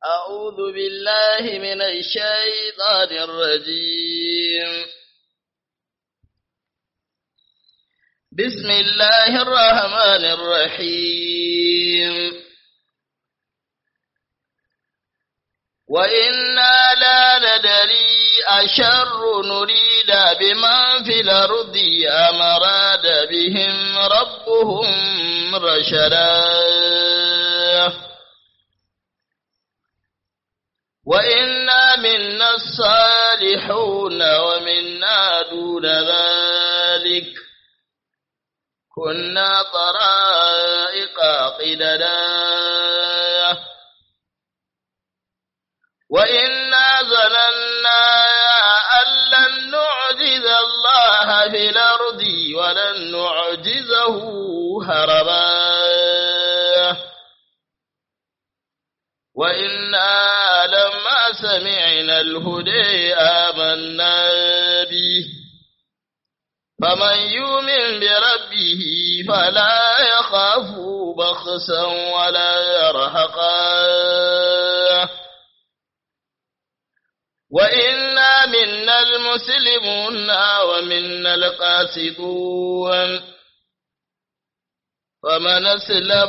أعوذ بالله من الشيطان الرجيم بسم الله الرحمن الرحيم وإنا لا ندري أشر نريد بمن في الأرض أم أراد بهم ربهم رشدا وإنا منا الصالحون ومنا دون ذلك كنا طرائق قددا وإنا ظننا أن لن نعجز الله في الأرض ولن نعجزه هربا وإنا لما سمعنا الهدى آمنا به فمن يؤمن بربه فلا يخاف بخسا ولا يرهقا وإنا منا المسلمون ومنا القاسطون فمن أسلم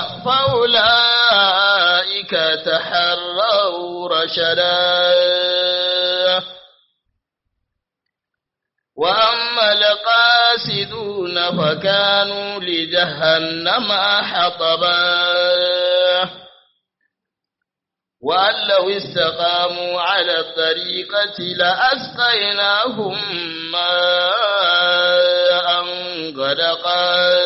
فأولئك تحروا رشدا وأما القاسدون فكانوا لجهنم حطبا وأن لو استقاموا على الطريقة لأسقيناهم ماء غدقا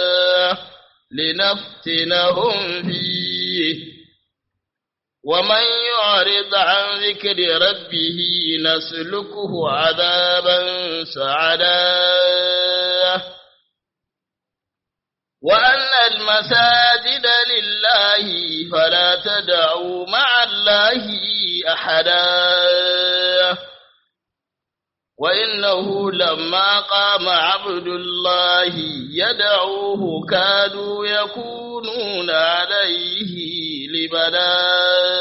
لنفتنهم فيه ومن يعرض عن ذكر ربه نسلكه عذابا سعدا وأن المساجد لله فلا تدعوا مع الله أحدا وإنه لما قام عبد الله يدعوه كادوا يكونون عليه لبدا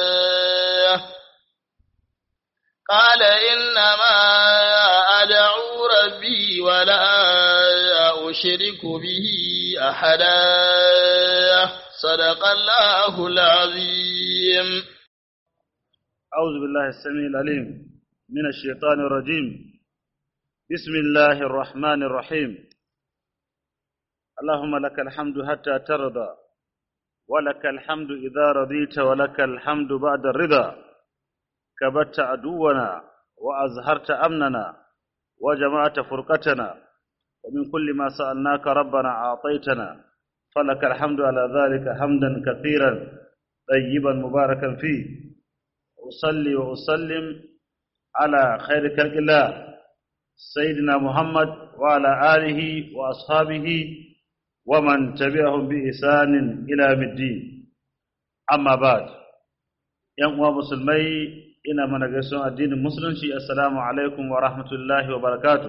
قال إنما أدعو ربي ولا أشرك به أحدا صدق الله العظيم أعوذ بالله السميع العليم من الشيطان الرجيم بسم الله الرحمن الرحيم اللهم لك الحمد حتى ترضى ولك الحمد إذا رضيت ولك الحمد بعد الرضا كبت عدونا وأزهرت أمننا وجمعت فرقتنا ومن كل ما سألناك ربنا أعطيتنا فلك الحمد على ذلك حمدا كثيرا طيبا مباركا فيه أصلي وأسلم على خير خلق الله سيدنا محمد وعلى آله وأصحابه ومن تبعهم بإحسان إلى الدين أما بعد ‘yan uwa musulmai ina mana gaisuwan addinin musulunci assalamu alaikum wa rahmatullahi wa barakatu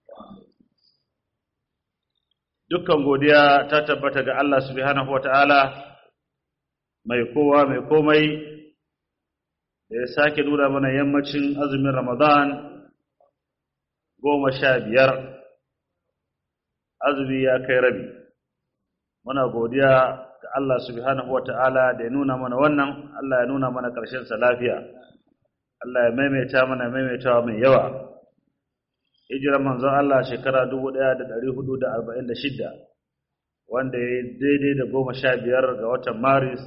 dukkan godiya ta tabbata ga Allah subhanahu wa ta'ala mai kowa mai komai da ya sake nuna mana yammacin azumin ramadan goma sha biyar azumi ya kai rabi muna godiya ga Allah subhanahu wa ta'ala da ya nuna mana wannan Allah ya nuna mana sa lafiya Allah ya maimaita mana maimaitawa mai yawa hijirar manzon Allah shekara 1446 wanda ya yi daidai da goma sha biyar ga watan maris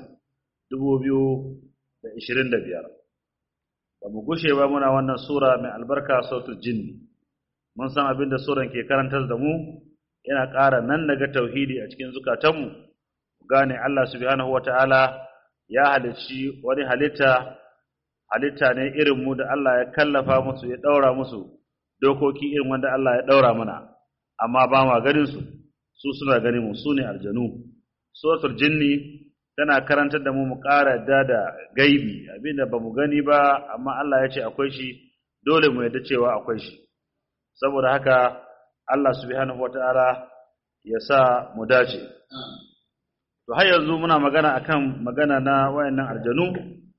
2025 ba mu gushe ba muna wannan sura mai albarka sautul jinni mun san abin da suran ke karantar da mu yana ƙara nan daga tauhidi a cikin zukatanmu gane Allah subhanahu wata'ala ya halicci wani halitta halitta ne irin mu da Allah ya kallafa musu ya daura musu dokoki irin wanda Allah ya daura mana amma ba ma ganin su su suna ganin mu su ne aljanu suratul jinni tana karantar da mu mu ƙara yadda da gaibi abinda ba mu gani ba amma Allah ya ce akwai shi dole mu yadda cewa akwai shi saboda haka Allah subhanahu wata'ala ya sa mu dace to har yanzu muna magana akan magana na wayannan aljanu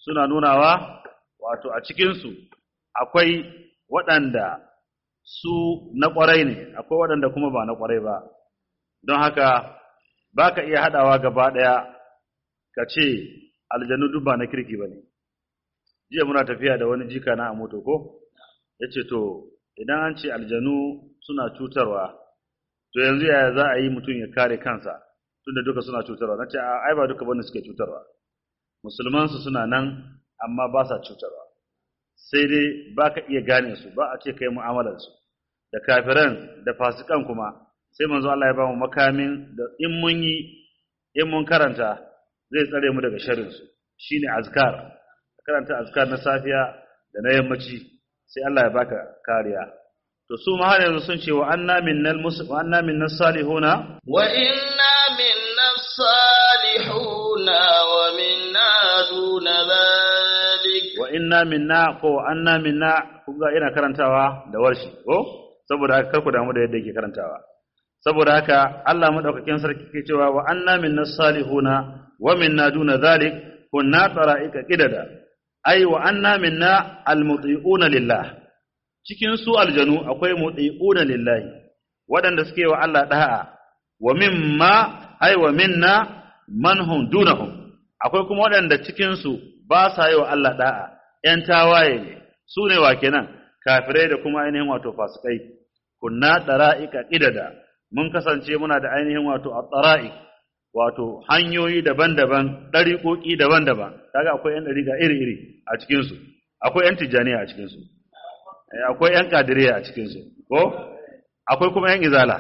suna nunawa wato a cikinsu akwai waɗanda su na ƙwarai ne akwai waɗanda kuma ba na ƙwarai ba don haka ba ka iya haɗawa gaba ɗaya ka ce aljanu duk ba na kirki ba ne jiya muna tafiya da wani jika na a moto ko ya ce to idan an ce aljanu suna cutarwa to yanzu yaya za a yi mutum ya kare kansa tunda duka suna cutarwa na ce ai ba duka bane suke cutarwa musulmansu suna nan amma ba sa cutarwa sai dai ba ka iya gane su ba a ce kai mu'amalar su da kafiran da fasikan kuma sai manzo Allah ya ba mu makamin da in mun yi in mun karanta zai tsare mu daga sharrin su shine azkar karanta azkar na safiya da na yammaci sai Allah ya baka kariya to su ma har yanzu sun ce wa anna minnal mus wa anna minnas salihuna wa inna minnas salihuna wa minna duna dhalik wa inna minna ko wa anna minna kun ga ina karantawa da warshi ko saboda haka kar ku damu da yadda yake karantawa saboda haka Allah madaukakin sarki ke cewa wa anna minnas salihuna wa minna duna dhalik kunna tara'ika qidada ai wa anna minna almuti'una lillah cikin su aljanu akwai muti'una lillahi waɗanda suke wa Allah da'a wa mimma ai wa minna man hum dunahum akwai kuma waɗanda cikin su ba sa yi wa Allah da'a ƴan tawaye ne su ne wa kenan kafirai da kuma ainihin wato fasikai kunna dara'ika qidada mun kasance muna da ainihin wato at-tara'iq wato hanyoyi daban-daban ɗariƙoƙi daban-daban kaga akwai ƴan ɗariƙa iri-iri a cikinsu akwai ƴan tijjaniya a cikinsu akwai ƴan kadiriya a cikinsu ko akwai kuma ƴan izala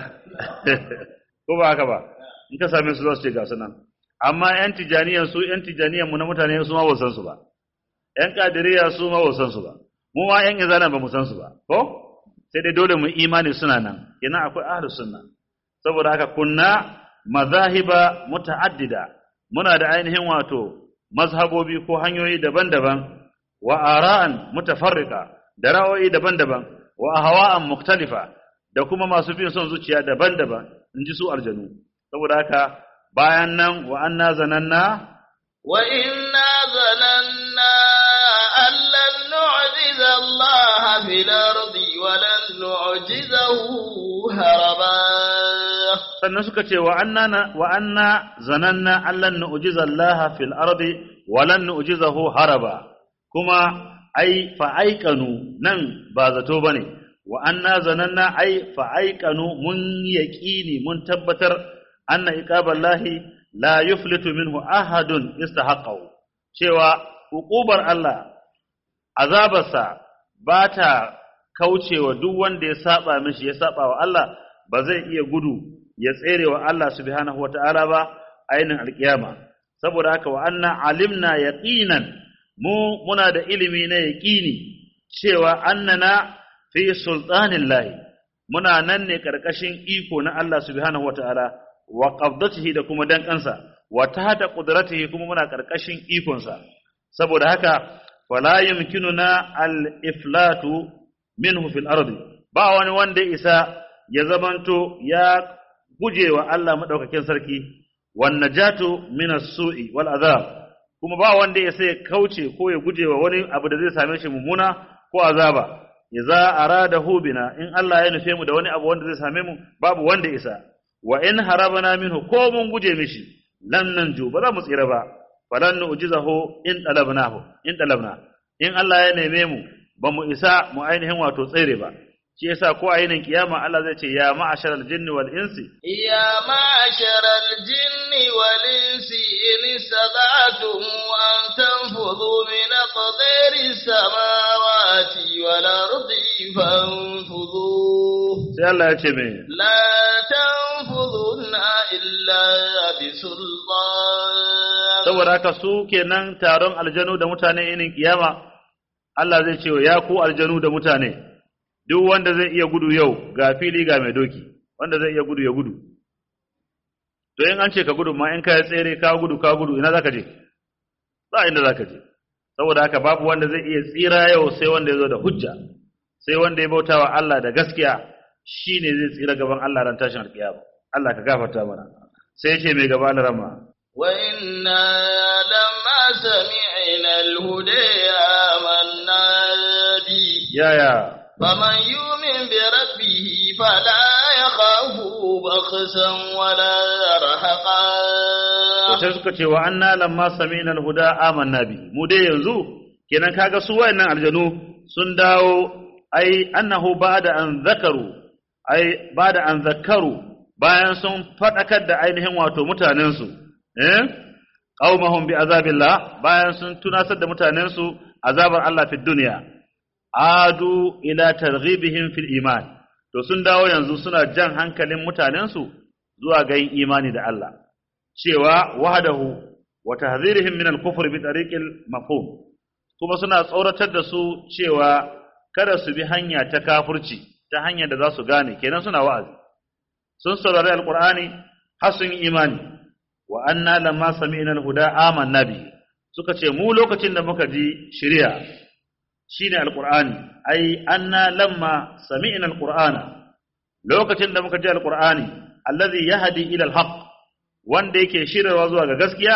ko ba haka ba in ka same su za su ce ga nan amma ƴan tijjaniyan su ƴan tijjaniyan mu na mutane su ma ba san su ba ƴan kadiriya su ma ba san su ba mu ma ƴan izala ba mu san su ba ko sai dai dole mu imani suna nan kenan akwai ahlus sunna saboda haka kunna mazahiba muta'addida muna da ainihin wato mazhabobi ko hanyoyi daban-daban wa ara'an mutafarriqa da ra'ayoyi daban-daban wa ahwa'an mukhtalifa da kuma masu bin son zuciya daban-daban inji su aljanu saboda haka bayan nan wa anna zananna wa inna zananna allan nu'jiza Allah fil ardi wa lan nu'jizahu haraba sannan suka ce wa anna wa anna zananna allan nu'jiza Allah fil ardi wa lan nu'jizahu haraba kuma ai fa aikanu nan ba zato bane wa anna zananna ai fa aikanu mun yaqini mun tabbatar anna iqaballahi la yuflitu minhu ahadun istahaqqahu cewa hukubar Allah azabarsa ba ta kaucewa duk wanda ya saba mishi ya saba wa Allah ba zai iya gudu ya tsere wa Allah subhanahu wata'ala ba ainin alkiyama saboda haka wa anna alimna yaqinan mu muna da ilimi na yaqini cewa annana fi sultanillahi muna nan ne karkashin iko na Allah subhanahu wata'ala wa qabdatihi da kuma dankansa wa tahta qudratihi kuma muna karkashin ikonsa saboda haka fala yumkinuna al-iflatu minhu fil ardi ba wani wanda isa ya zamanto ya guje wa Allah madaukakin sarki wan najatu min as-su'i wal adhab kuma ba wanda ya sai kauce ko ya guje wa wani abu da zai same shi mummuna ko azaba idza aradahu bina in Allah ya nufe mu da wani abu wanda zai same mu babu wanda isa wa in harabana minhu ko mun guje mishi lan nanju ba za mu tsira ba falan nu'jizahu in talabnahu in talabna in Allah ya neme mu ba mu isa mu ainihin wato tsere ba shi yasa ko a yinin kiyama Allah zai ce ya ma'asharal jinni wal insi ya ma'asharal jinni wal insi in sada'tum an tanfudhu min aqdari samawati wal ardi fanfudhu sai Allah ya ce me la tanfudhuna illa bisultan saboda haka su kenan taron aljanu da mutane yinin kiyama Allah zai ce ya ku aljanu da mutane duk wanda zai iya gudu yau ga fili ga mai doki wanda zai iya gudu ya gudu to in an ce ka gudu ma in ka tsere ka gudu ka gudu ina zaka je ba inda zaka je saboda haka babu wanda zai iya tsira yau sai wanda ya zo da hujja sai wanda ya bautawa Allah da gaskiya shine zai tsira gaban Allah ran tashin alkiyama Allah ka gafarta mana sai ce mai gaba da rama وإنا لما سمعنا الهدى آمنا به yaya فمن يؤمن بربه فلا يخاف بخسا ولا رهقا sai suka ce wa anna lamma sami'na al-huda amanna bi mu dai yanzu kenan kaga su wayannan aljanu sun dawo ai annahu ba'da an zakaru ai ba'da an zakaru bayan sun fadakar da ainihin wato mutanen su eh qaumahum bi azabillah bayan sun tunasar da mutanen su azabar Allah fi dunya adu ila targhibihim fil iman to sun dawo yanzu suna jan hankalin mutanen su zuwa ga yin imani da Allah cewa wahdahu wa tahdhirihim min al-kufr bi tariqil mafhum kuma suna tsoratar da su cewa kada su bi hanya ta kafirci ta hanyar da za su gane kenan suna wa'azi sun saurari alqur'ani har sun yi imani wa anna lamma sami'na al-huda amanna bi suka ce mu lokacin da muka ji shari'a shine alqur'ani ai anna lamma sami'na alqur'ana lokacin da muka ji alqur'ani allazi yahdi ila al-haqq wanda yake shirarwa zuwa ga gaskiya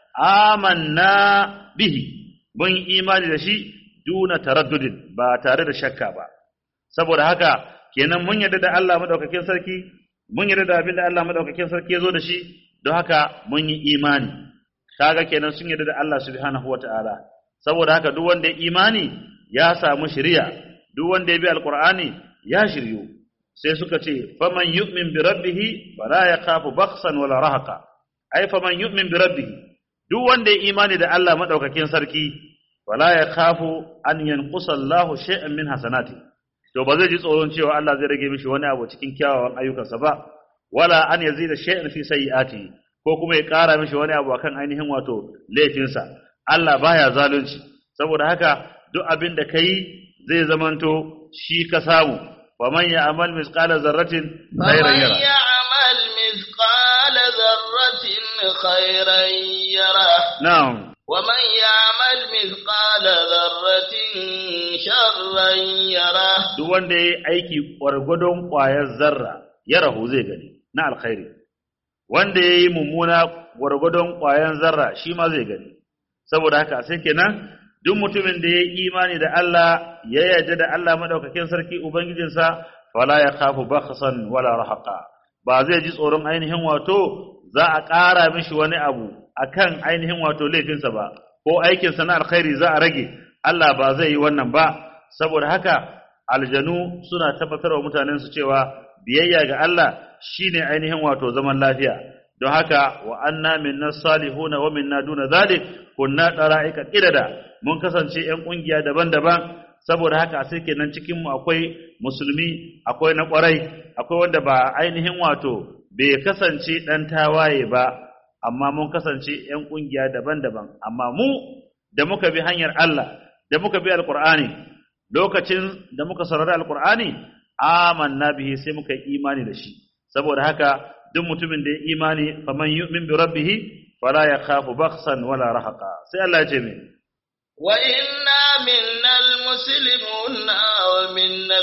amanna bihi mun imani da shi duna taraddudin ba tare da shakka ba saboda haka kenan mun yarda da Allah madaukakin sarki mun yarda da abin da Allah madaukakin sarki ya zo da shi don haka mun yi imani kaga kenan sun yarda da Allah subhanahu wataala saboda haka duk wanda ya imani ya samu shiriya duk wanda ya bi alqur'ani ya shiryu sai suka ce faman yu'min bi rabbih fala yakhafu bakhsan wala rahaqa ai faman yu'min bi rabbih duk wanda ya imani da Allah madaukakin sarki wala yakhafu an yanqusa Allahu shay'an min hasanati to ba zai ji tsoron cewa Allah zai rage mishi wani abu cikin kyawawan ayyukansa ba wala an yazida shay'an fi sayyi'ati ko kuma ya ƙara mishi wani abu akan ainihin wato laifinsa Allah baya zalunci saboda haka duk abin da kai zai zamanto shi ka samu ومن يعمل مثقال ذرة خيرا فمن يره يعمل مثقال ذرة خيرا يره نعم ومن يعمل مثقال ذرة شرا يره duk wanda yayi aiki gwargwadon ƙwayar zarra ya rahu zai gani na alkhairi wanda yayi mummuna gwargwadon ƙwayar zarra shi ma zai gani saboda haka sai kenan duk mutumin da yayi imani da Allah ya yarda da Allah madaukakin sarki ubangijinsa fala ya khafu bakhsan wala rahaqa ba zai ji tsoron ainihin wato za a ƙara mishi wani abu akan ainihin wato laifinsa ba ko aikinsa na alkhairi za a rage Allah ba zai yi wannan ba saboda haka aljanu suna tabbatar wa mutanen su cewa biyayya ga Allah shine ainihin wato zaman lafiya don haka wa anna minna salihuna wa minna duna zalik kunna dara'ika qidada mun kasance ƴan kungiya daban-daban saboda haka sai kenan cikin mu akwai musulmi akwai na kwarai akwai wanda ba ainihin wato bai kasance dan tawaye ba amma mun kasance ƴan kungiya daban-daban amma mu da muka bi hanyar Allah da muka bi alqur'ani lokacin da muka saurari alqur'ani amanna bihi sai muka yi imani da shi saboda haka duk mutumin da ya imani faman yu'min bi rabbih fala yakhafu bakhsan wala rahaqa sai Allah ya ce me وإنا منا المسلمون ومنا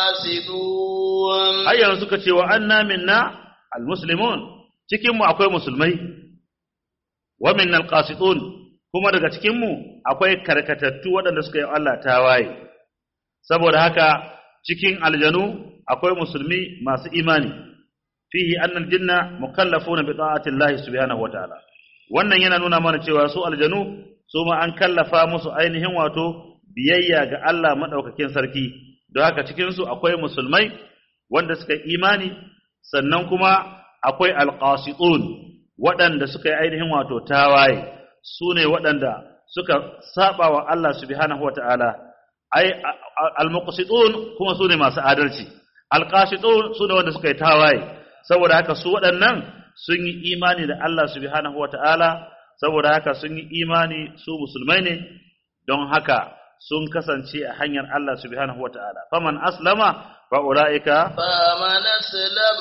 القاسطون ai yanzu suka ce wa anna minna almuslimun cikin mu akwai musulmai wa minna alqasitun kuma daga cikin mu akwai karkatattu waɗanda suka yi Allah tawaye saboda haka cikin aljanu akwai musulmi masu imani fihi anna aljinna mukallafuna bi ta'ati Allah subhanahu wa ta'ala wannan yana nuna mana cewa su aljanu su ma an kallafa musu ainihin wato biyayya ga Allah madaukakin sarki don haka cikin su akwai musulmai wanda suka yi imani sannan kuma akwai alqasitun waɗanda suka yi ainihin wato tawaye su ne waɗanda suka saba wa Allah subhanahu wa ta'ala ai almuqsitun kuma su ne masu adalci alqasitun su ne wanda suka yi tawaye saboda haka su waɗannan sun yi imani da Allah subhanahu wata'ala saboda haka sun yi imani su musulmai ne don haka sun kasance a hanyar Allah subhanahu wata'ala faman aslama fa ulaika فمن أسلم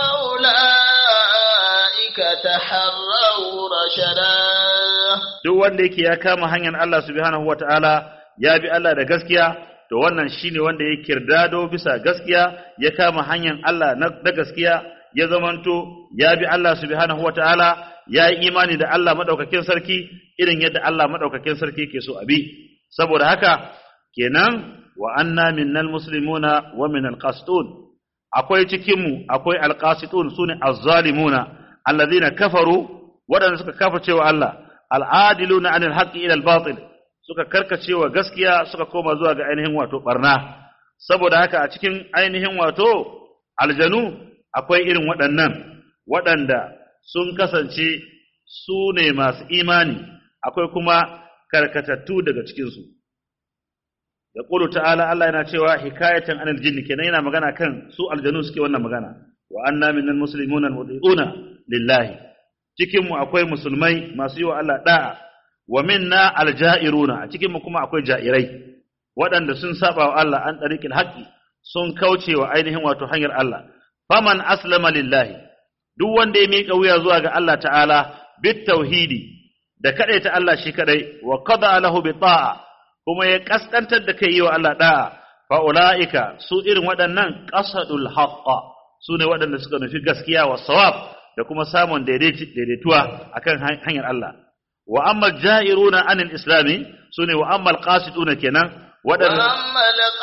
فأولئك تحروا رشدا duk wanda yake ya kama hanyar Allah subhanahu wata'ala ya bi Allah da gaskiya to wannan shine wanda ya kirdado bisa gaskiya ya kama hanyar Allah na da gaskiya ya zamanto ya bi Allah subhanahu wataala ya yi imani da Allah madaukakin sarki irin yadda Allah madaukakin sarki ke so abi saboda haka kenan wa anna minnal muslimuna wa minal qasitun akwai cikin mu akwai alqasitun sune azzalimuna alladhina kafaru wadanda suka kafa wa Allah al'adiluna anil haqqi ila al-batil suka karkacewa gaskiya suka koma zuwa ga ainihin wato barna saboda haka a cikin ainihin wato aljanu akwai irin waɗannan waɗanda sun kasance su ne masu imani akwai kuma karkatattu daga cikinsu da ƙulu ta'ala Allah yana cewa hikayatan anil jinni kenan yana magana kan su aljanu suke wannan magana wa anna minal muslimuna almudiuna lillahi cikin mu akwai musulmai masu yi wa Allah da'a wa minna aljairuna a cikin mu kuma akwai jairai waɗanda sun saba wa Allah an ɗariƙin haƙƙi sun kauce wa ainihin wato hanyar Allah faman aslama lillahi duk wanda ya miƙa wuya zuwa ga Allah ta'ala bit tauhidi da ta Allah shi kadai wa qada lahu bi ta'a kuma ya kaskantar da kai yi wa Allah da'a fa ulaika su irin waɗannan qasadul haqqa su ne waɗanda suka nufi gaskiya wa sawab da kuma samun daidaituwa akan hanyar Allah wa amma ja'iruna anil islami su ne wa amma alqasiduna kenan waɗanda وأما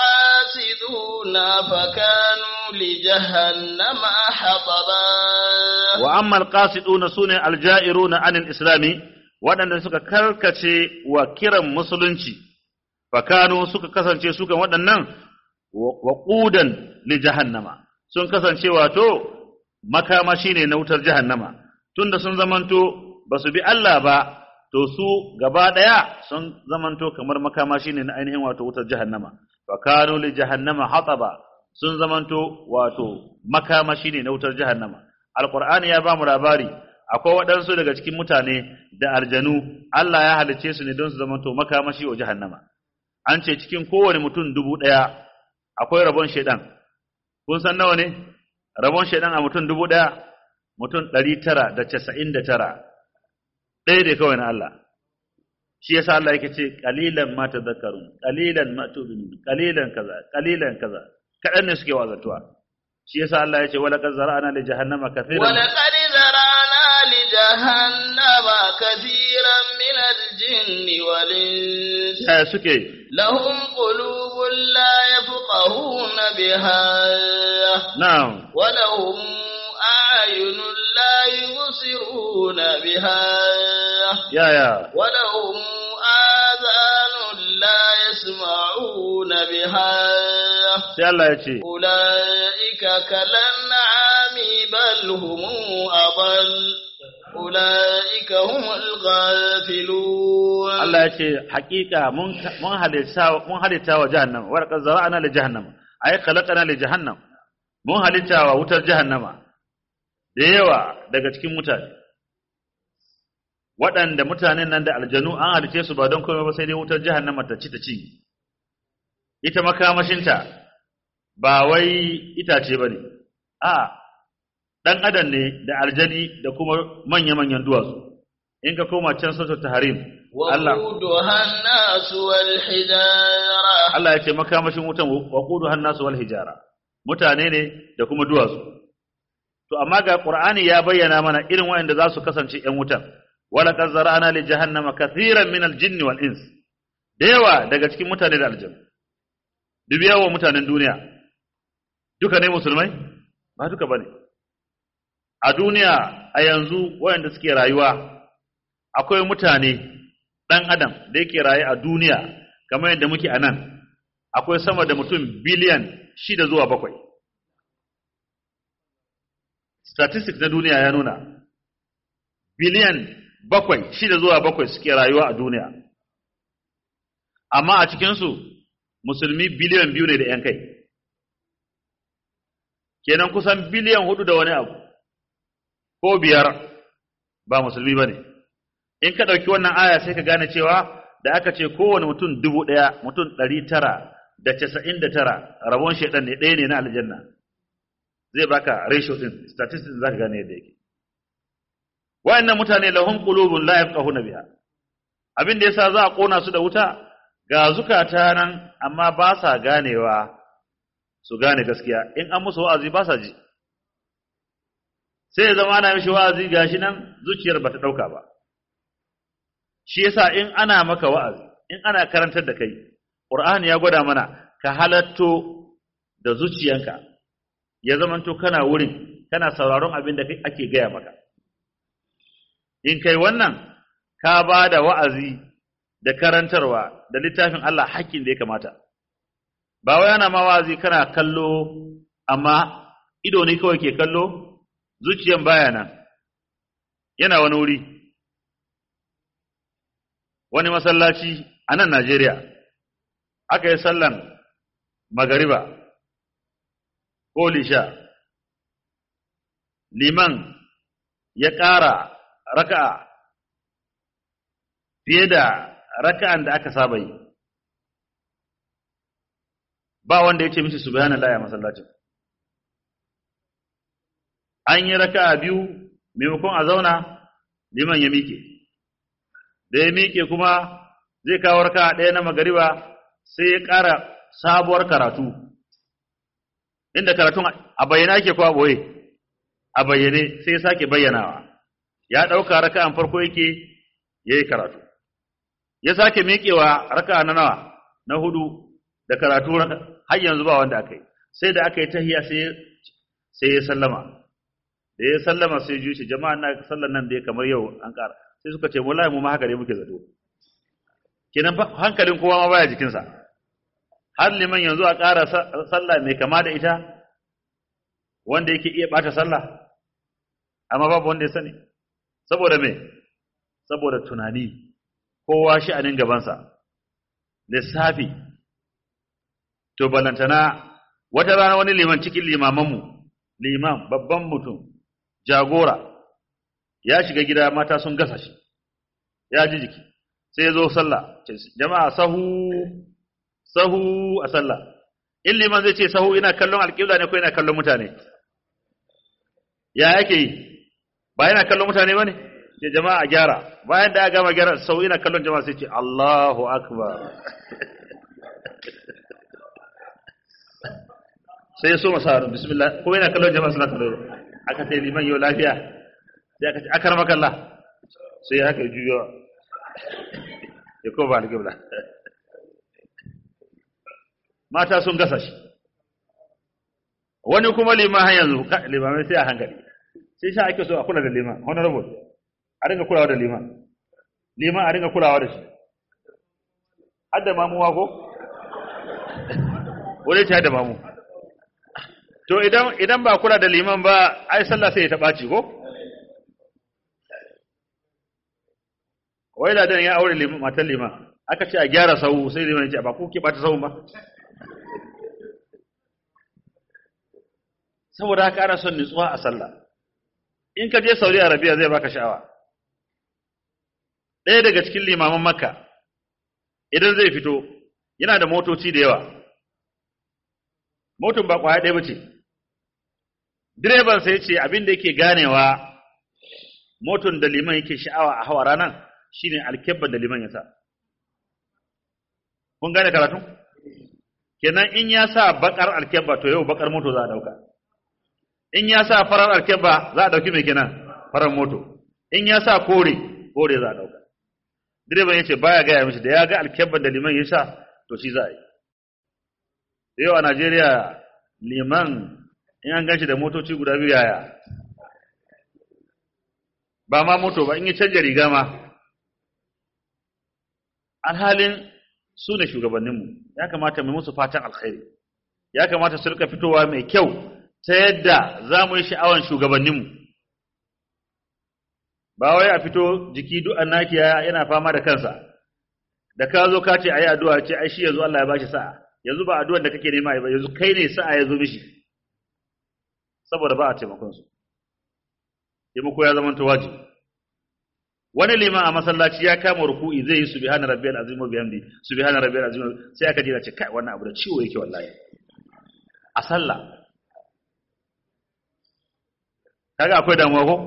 القاسدون فكانوا لجهنم حطبا wa amma alqasiduna sune aljairuna anil islami waɗanda suka karkace wa kiran musulunci fakanu suka kasance su kan waɗannan wa qudan li jahannama sun kasance wato makamashi ne na wutar jahannama tunda sun zamanto basu bi Allah ba to su gaba ɗaya sun zamanto kamar makamashi ne na ainihin wato wutar jahannama fakanu li jahannama hataba sun zamanto wato makamashi ne na wutar jahannama alqur'ani ya ba mu labari akwai waɗansu daga cikin mutane da aljanu Allah ya halicce su ne don su zamanto makamashi wa jahannama an ce cikin kowane mutum dubu ɗaya akwai rabon shaidan kun san nawa ne rabon shaidan a mutum dubu ɗaya mutum ɗari tara da casa'in da tara ɗaya ne kawai na Allah shi yasa Allah yake ce qalilan ma tadhakkarun qalilan ma tu'minun qalilan kaza qalilan kaza kadan ne suke wazantuwa shi yasa Allah ya ce wala qad zara'na li jahannama kathiran ولقد ذرعنا لجهنم كثيرا من الجن والإنس ya suke لهم قلوب لا يفقهون بها na'am ولهم أعين لا يبصرون بها ya ya ولهم آذان لا يسمعون بها sai Allah ya ce أولئك كالأنعام بل هم أضل أولئك هم الغافلون Allah ya ce haƙiƙa mun mun halitta mun halitta wa jahannama wa laqad zara'na li jahannama ay khalaqna li jahannam mun halitta wa wutar jahannama da yawa daga cikin mutane waɗanda mutanen nan da aljanu an halice su ba don komai ba sai dai wutar jahannama ta ci ta ci ita makamashinta ba wai itace ba ne a ɗan adam ne da aljani da kuma manya-manyan duwatsu in ka koma can sautar taharim Allah وقودها الناس والحجارة Allah ya ce makamashin wutan waqudu hannasu wal hijara mutane ne da kuma duwatsu to amma ga Qur'ani ya bayyana mana irin waɗanda za su kasance ƴan wutan wala qad zara'na li jahannama kathiran min al-jinni wal ins da yawa daga cikin mutane da aljanna dubi yawan mutanen duniya duka ne musulmai ba duka bane a duniya a yanzu waɗanda suke rayuwa akwai mutane ɗan adam da yake raye a duniya kamar yadda muke a nan akwai sama da mutum biliyan shida zuwa bakwai statistics na duniya ya nuna biliyan bakwai shida zuwa bakwai suke rayuwa a duniya amma a cikinsu musulmi biliyan biyu ne da ‘yan kai kenan kusan biliyan hudu da wani abu ko biyar ba musulmi ba ne in ka ɗauki wannan aya sai ka gane cewa da aka ce kowane mutum dubu ɗaya mutum ɗari tara da casa'in da tara rabon shaidan ne ɗaya ne na aljanna zai baka ratio ɗin statistics za ka gane yadda yake wa'annan mutane lahum qulubun la yafqahuna biha abin da yasa za a kona su da wuta ga zukata nan amma ba sa ganewa su gane gaskiya in an musu wa'azi ba sa ji sai ya zama ana mishi wa'azi gashi nan zuciyar bata dauka ba shi yasa in ana maka wa'azi in ana karantar da kai Qur'ani ya gwada mana ka halatto da zuciyanka ya zamanto kana wurin kana sauraron abin da ake gaya maka in kai wannan ka ba da wa'azi da karantarwa da littafin Allah hakkin da ya kamata ba wai ana ma wa'azi kana kallo amma ido ne kawai ke kallo zuciyan baya nan yana wani wuri wani masallaci a nan Najeriya aka yi sallan magariba ko lisha liman ya ƙara raka'a fiye da raka'an da aka saba yi ba wanda ya ce mishi subhanallah ya masallacin an yi raka'a biyu maimakon a zauna liman ya miƙe da ya miƙe kuma zai kawo raka'a ɗaya na magariba sai ya ƙara sabuwar karatu inda karatun a bayyana ke kwa boye a bayyane sai ya sake bayyanawa ya ɗauka raka'an farko yake ya yi karatu ya sake miƙewa raka'a na nawa na hudu da karatu har yanzu ba wanda aka yi sai da aka yi tahiya sai ya sallama da ya sallama sai juci jama'a na sallan nan da ya kamar yau an ƙara sai suka ce wallahi mu ma haka ne muke zato kenan hankalin kowa ma baya jikinsa har liman yanzu a ƙara sallah mai kama da ita wanda yake iya ɓata sallah amma babu wanda ya sani saboda me saboda tunani kowa sha'anin gabansa lissafi to balantana wata rana wani liman cikin limamanmu liman babban mutum jagora ya shiga gida mata sun gasa shi ya ji jiki sai ya zo sallah jama'a sahu sahu a sallah in liman zai ce sahu ina kallon alƙibla ne ko ina kallon mutane ya yake yi ba yana kallon mutane ba ne ce jama'a a gyara bayan da ya gama gyara sahu ina kallon jama'a sai ce Allahu akbar sai ya so masa bismillah ko yana kallon jama'a suna kallon aka ce liman yau lafiya sai aka ce akar makalla sai haka juyo ya ko ba alƙibla mata sun gasa shi wani kuma liman har yanzu limamai sai a hankali sai sha ake so a kula da liman honorable a ringa kulawa da liman liman a ringa kulawa da shi hadda mamuwa ko wani ce hadda mamu to idan idan ba kula da liman ba ai sallah sai ta ɓaci ko wai ladan ya aure liman matan liman aka ce a gyara sau sai liman ya ce ba ku ke ɓata sau ba saboda haka ana son nutsuwa a sallah in ka je Saudi Arabia zai baka sha'awa ɗaya daga cikin limaman Makka idan zai fito yana da motoci da yawa motin ba kwaya ɗaya bace direban sai ce abin da yake ganewa moton da liman yake sha'awa a hawa ranan shine alkebban da liman ya sa kun gane karatu kenan in ya sa bakar alkebba to yau bakar moto za a dauka in ya sa farar alkebba za a ɗauki mai kenan farar moto in ya sa kore kore za a ɗauka direban ya ce baya gaya mishi da ya ga alkebban da liman ya sa to shi za a yi yau a najeriya liman in an ganshi da motoci guda biyu yaya ba ma moto ba in yi canja riga ma alhalin su ne shugabanninmu ya kamata mu musu fatan alkhairi ya kamata su rika fitowa mai kyau ta yadda za mu yi sha'awan shugabanninmu ba wai a fito jiki duk annaki yana fama da kansa da ka zo ka ce ayi addu'a ce ai shi yanzu Allah ya bashi sa'a yanzu ba addu'ar da kake nema ba yanzu kai ne sa'a ya zo mishi saboda ba a taimakon su taimako ya zama wajibi wani liman a masallaci ya kama ruku'i zai yi subhana rabbiyal azim wa bihamdi subhana rabbiyal azim sai aka jira ce kai wannan abu da ciwo yake wallahi a sallah kaga akwai damuwa ko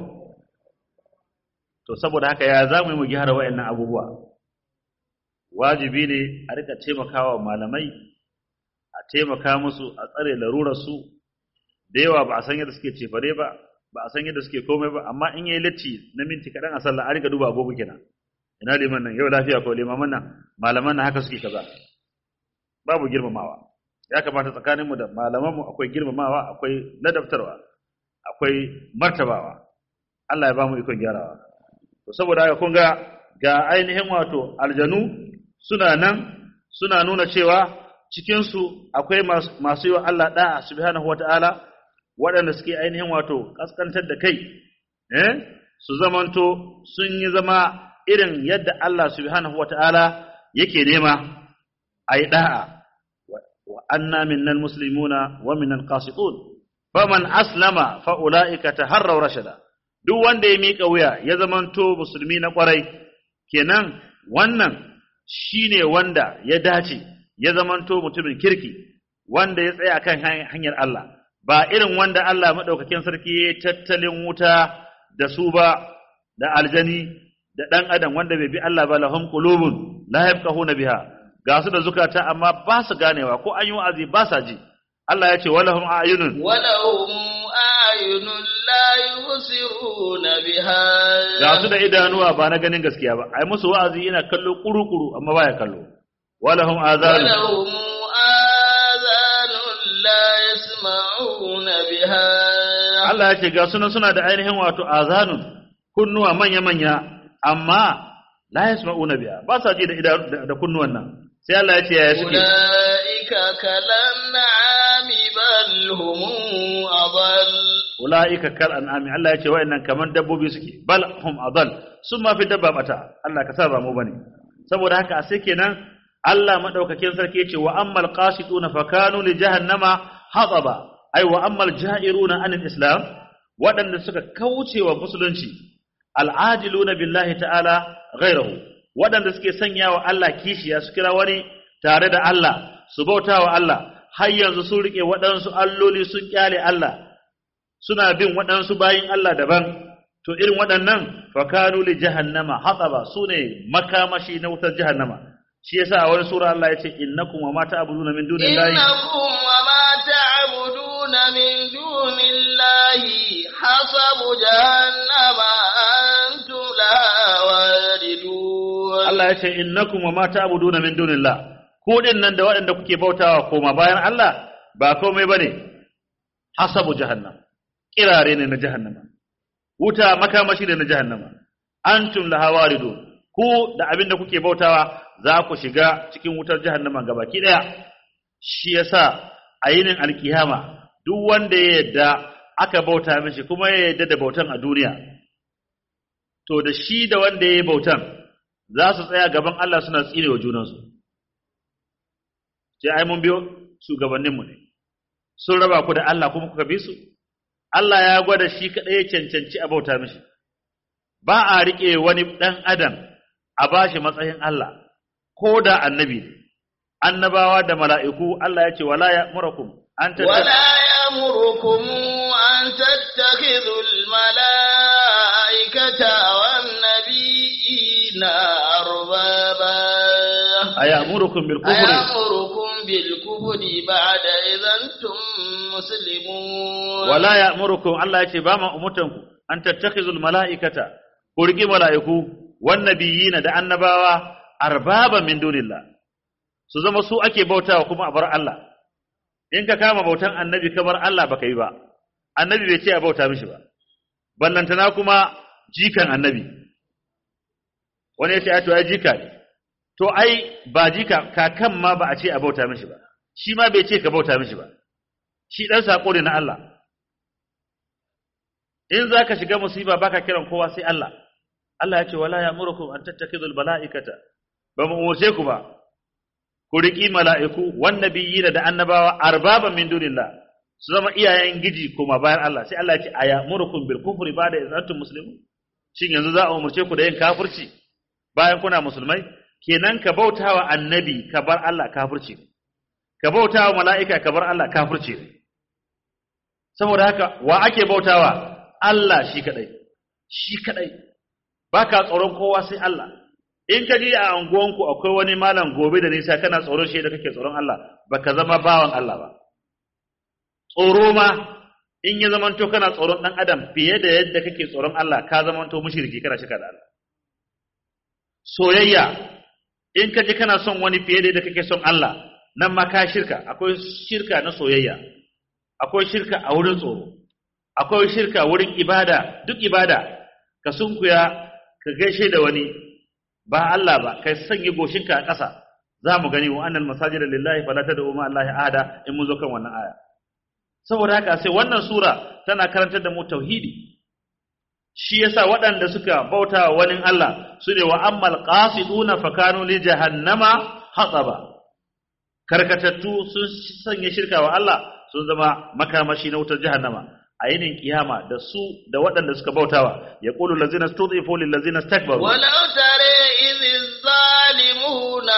to saboda haka ya zamu yi mu gyara wayannan abubuwa wajibi ne a rika taimakawa malamai a taimaka musu a tsare larurar su da yawa ba a san yadda suke cefare ba ba a san yadda suke komai ba amma in yayi latti na minti kaɗan a sallah a riga duba agogo kenan ina liman nan yau lafiya ko limaman nan malaman nan haka suke kaza babu girmamawa ya kamata tsakaninmu da malamanmu akwai girmamawa akwai ladabtarwa akwai martabawa Allah ya ba mu ikon gyarawa to saboda haka kun ga ga ainihin wato aljanu suna nan suna nuna cewa cikin su akwai masu yi wa Allah da'a subhanahu wata'ala waɗanda suke ainihin wato kaskantar da kai eh su zamanto sun yi zama irin yadda Allah subhanahu wata'ala yake nema ayi da'a wa anna minnal muslimuna wa minnal qasitun faman aslama fa ulaika taharraw rashada duk wanda ya mika wuya ya zamanto musulmi na kwarai kenan wannan shine wanda ya dace ya zamanto mutumin kirki wanda ya tsaya kan hanyar Allah ba irin wanda Allah madaukakin sarki ya tattalin wuta da su ba da aljani da dan adam wanda bai bi Allah ba lahum qulubun la yafqahuna biha ga su da zukata amma ba su ganewa ko an yi wa'azi ba sa ji Allah ya ce walahum ayunun walahum ayunun la yubsiruna biha ga su da idanuwa ba na ganin gaskiya ba ai musu wa'azi ina kallo kuru-kuru amma baya kallo walahum azanun walahum azanun la yasma'una biha Allah ya ce ga sunan suna da ainihin wato azanun kunnuwa manya-manya amma la yasma'una biha ba sa ji da da kunnuwan nan sai Allah ya ce ya suke ulaika kalan'ami bal hum adall ulaika kal an'ami Allah ya ce wa'annan kaman dabbobi suke bal hum adall sun ma fi dabba bata Allah ka sa ba mu bane saboda haka a sai kenan Allah madaukakin sarki ya ce wa ammal qasituna fakanu li jahannama hataba ai wa ammal ja'iruna anil islam waɗanda suka kauce wa musulunci al'ajiluna billahi ta'ala ghairahu waɗanda suke sanya wa Allah kishiya su kira wani tare da Allah su bauta wa Allah har yanzu sun rike waɗansu alloli sun kyale Allah suna bin waɗansu bayin Allah daban to irin waɗannan fakanu li jahannama hataba sune makamashi na wutar jahannama shi yasa a wani sura Allah ya ce innakum wa ma ta'buduna min dunillahi innakum wa ma ta'buduna min dunillahi hasabu jahannama antum laha waridun Allah ya ce innakum wa ma ta'buduna min dunillah ku din nan da waɗanda kuke bautawa koma bayan Allah ba komai bane hasabu jahannam kirare ne na jahannama wuta makamashi ne na jahannama antum laha waridun ku da abinda kuke bautawa za ku shiga cikin wutar jahannama gabaki daya shi yasa a yinin alkiyama duk wanda ya yadda aka bauta mishi kuma ya yadda da bautan a duniya to da shi da wanda ya yi bautan za su tsaya gaban Allah suna tsine wa junansu sai ai mun biyo shugabanninmu ne sun raba ku da Allah kuma kuka bi su Allah ya gwada shi kaɗai ya cancanci a bauta mishi ba a riƙe wani ɗan adam a bashi matsayin Allah ko da annabi ne annabawa da mala'iku Allah ya ce wala ya murakum an ولا يأمركم أن تتخذوا الملائكة والنبيين أربابا ayamurukum bil kufri أيأمركم بالكفر بعد إذا أنتم مسلمون wala ya'murukum Allah yace ba ma umutanku an tattakhizul mala'ikata ku riki mala'iku wan nabiyina da annabawa arbaba min dunillah su zama su ake bautawa kuma a bar Allah in ka kama bautan annabi ka bar Allah baka yi ba annabi bai ce a bauta mishi ba ballantana kuma jikan annabi wani ya ce ai to ai jika ne to ai ba jika kakan ma ba a ce a bauta mishi ba shi ma bai ce ka bauta mishi ba shi dan sako ne na Allah in za ka shiga musiba baka kiran kowa sai Allah Allah ya ce wala ya'murukum an tattakidul mala'ikata ba mu umurce ku ba ku riki mala'iku wan nabiyina da annabawa arbaban min dunillah su zama iyayen giji kuma bayan Allah sai Allah ya ce ayamurukum bil kufri ba'da idh antum muslimun shin yanzu za a umurce ku da yin kafirci bayan kuna musulmai kenan ka bautawa annabi ka bar Allah kafirci ne ka bautawa mala'ika ka bar Allah kafirci ne saboda haka wa ake bautawa Allah shi kadai shi kadai baka tsoron kowa sai Allah in ka ji a anguwanku akwai wani malam gobe da nisa kana tsoron shi da kake tsoron Allah baka zama bawan Allah ba tsoro ma in ya zamanto kana tsoron dan adam fiye da yadda kake tsoron Allah ka zamanto mushriki kana shirka da Allah soyayya in ka ji kana son wani fiye da yadda kake son Allah nan ma ka shirka akwai shirka na soyayya akwai shirka a wurin tsoro akwai shirka wurin ibada duk ibada ka sunkuya ka gaishe da wani ba Allah ba kai sanya goshinka a ƙasa za mu gani wa annal masajida lillahi fala tad'u ma allahi ahada in mun zo kan wannan aya saboda haka sai wannan sura tana karantar da mu tauhidi shi yasa waɗanda suka bauta wa wani Allah su ne wa ammal qasiduna fakanu li jahannama hataba karkatattu sun sanya shirka wa Allah sun zama makamashi na wutar jahannama a yinin kiyama da su da waɗanda suka bautawa ya qulu allazina stud'ifu lil ladzina istakbaru ولو ترى إذ الظالمون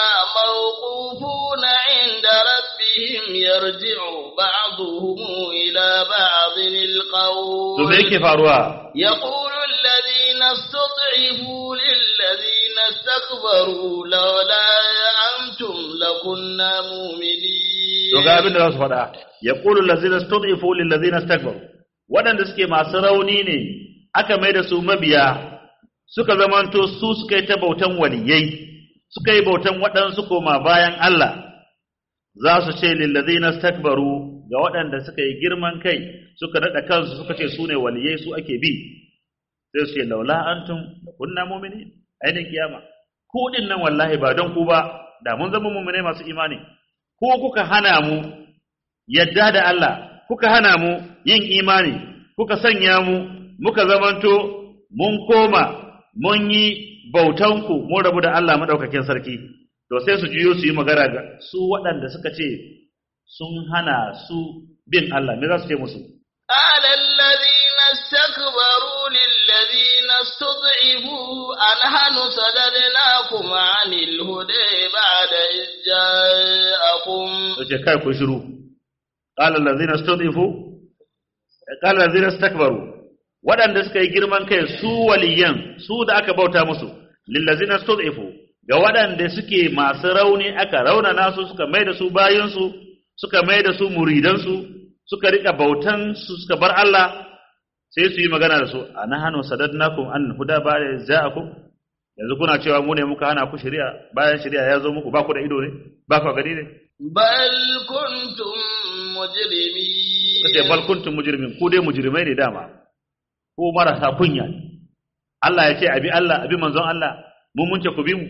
موقوفون عند ربهم يرجع بعضهم إلى بعض to me القول yake faruwa يقول الذين استضعفوا للذين استكبروا لولا أنتم لكنا مؤمنين to ga abin da za su faɗa ya qulu allazina stud'ifu lil ladzina istakbaru waɗanda suke masu rauni ne aka mai da su mabiya suka zamanto su suka yi ta bautan waliyai suka yi bautan waɗansu koma bayan Allah za su ce lil ladzina istakbaru ga waɗanda suka yi girman kai suka daɗa kansu suka ce su ne waliyai su ake bi sai su ce laula antum kunna mu'minin ainihin kiyama ku din nan wallahi ba don ku ba da mun zama mu'minai masu imani ko kuka hana mu yadda da Allah kuka hana mu yin imani kuka sanya mu muka zamanto mun koma mun yi bautanku mun rabu da Allah madaukakin sarki to sai su juyo su yi magana ga su waɗanda suka ce sun hana su bin Allah me za su ce musu قال الذين استكبروا للذين استضعفوا أنحن صددناكم عن الهدى بعد إذ جاءكم ce kai ku shiru qala allazina stud'ifu qala allazina istakbaru waɗanda suka yi girman kai su waliyan su da aka bauta musu lillazina stud'ifu ga waɗanda suke masu rauni aka raunana su suka mai da su bayin su suka mai da su muridan su suka rika bautan su suka bar Allah sai su yi magana da su anahanu sadadnakum an huda ba ja'akum yanzu kuna cewa mu ne muka hana ku shari'a bayan shari'a ya zo muku ba ku da ido ne ba ku gani ne بل كنتم مجرمين kace bal kuntum mujrimin ku dai mujrimai ne dama ko marasa kunya ne Allah ya ce abi Allah abi manzon Allah mun mun ce ku bi mu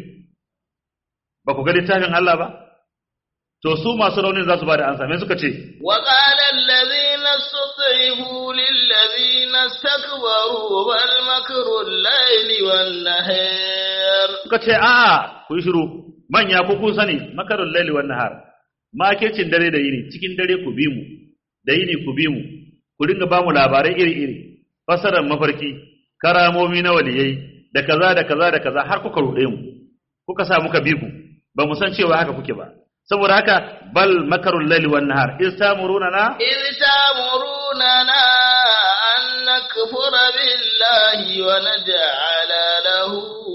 ba ku ga littafin Allah ba to su masu raunin za su ba da ansa me suka ce وقال الذين استضعفوا للذين استكبروا بل مكر الليل والنهار suka ce a'a ku yi shiru manya ku kun sani makarul laili wan nahar makircin dare da yini cikin dare ku bi mu da yini ku bi mu ku dinga ba mu labarai iri iri fasarar mafarki karamomi na waliyai da kaza da kaza da kaza har kuka ruɗe mu kuka sa muka bi ku ba mu san cewa haka kuke ba saboda haka bal makarul laili wan nahar istamuruna na إذ تأمروننا أن نكفر بالله ونجعل له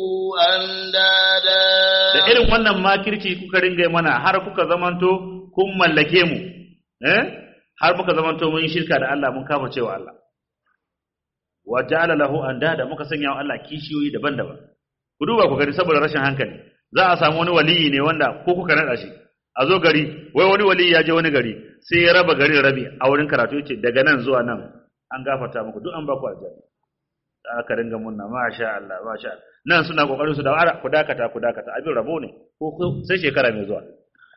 أندادا da irin wannan makirci kuka ringa yi mana har kuka zamanto kun mallake mu eh har muka zamanto mun yi shirka da Allah mun kafa cewa Allah wa ja'ala lahu andada muka sanya wa Allah kishiyoyi daban-daban ku duba ku gani saboda rashin hankali za a samu wani waliyi ne wanda ko kuka nada shi a zo gari wai wani waliyi ya je wani gari sai ya raba garin rabi a wurin karatu yace daga nan zuwa nan an gafarta muku duk an ba ku aljanna da aka ringa munna masha Allah masha Allah nan suna kokarin su da ara ku dakata ku dakata abin rabo ne ko ko- sai shekara mai zuwa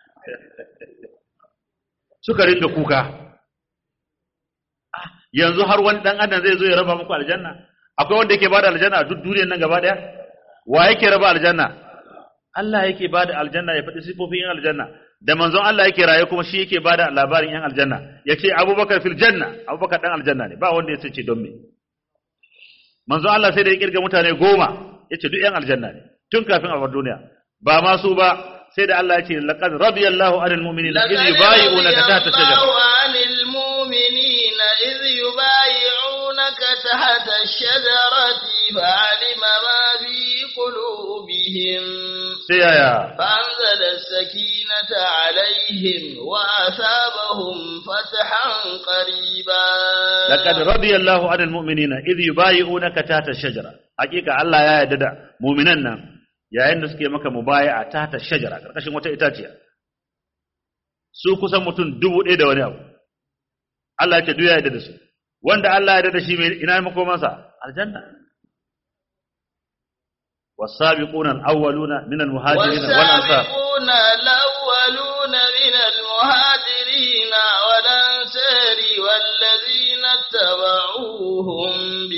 suka ringa kuka Ah, yanzu har wani dan adam zai zo ya raba muku aljanna akwai wanda yake bada aljanna a duk duniyar nan gaba daya wa yake raba aljanna Allah yake bada aljanna ya faɗi sifofin yan aljanna da manzon Allah yake raye kuma shi yake bada labarin yan aljanna yace Abubakar fil janna Abubakar dan aljanna ne ba wanda ya ce don me manzon Allah sai da ya kirga mutane goma yace duk yan aljanna ne tun kafin a bar duniya ba ma su ba sai da Allah ya ce laqad radiyallahu anil mu'minina idh yubayyi'unaka tahta shajara الله عن المؤمنين إذ يبايعونك تحت الشجرة فعلم ما في قلوبهم sai yaya فأنزل السكينة عليهم وأثابهم فتحا قريبا laqad radiyallahu 'anil mu'minina idh yubayyi'unaka tahta ash-shajara hakika Allah ya yarda da mu'minan nan yayin da suke maka mubayi'a tahta ash-shajara karkashin wata itaciya su kusan mutum dubu ɗaya da wani abu Allah ya ce duk ya yarda da su wanda Allah ya yarda da shi mai ina makomansa aljanna والسابقون الأولون من المهاجرين والأنصار والسابقون الأولون من المهاجرين والأنصار والذين اتبعوهم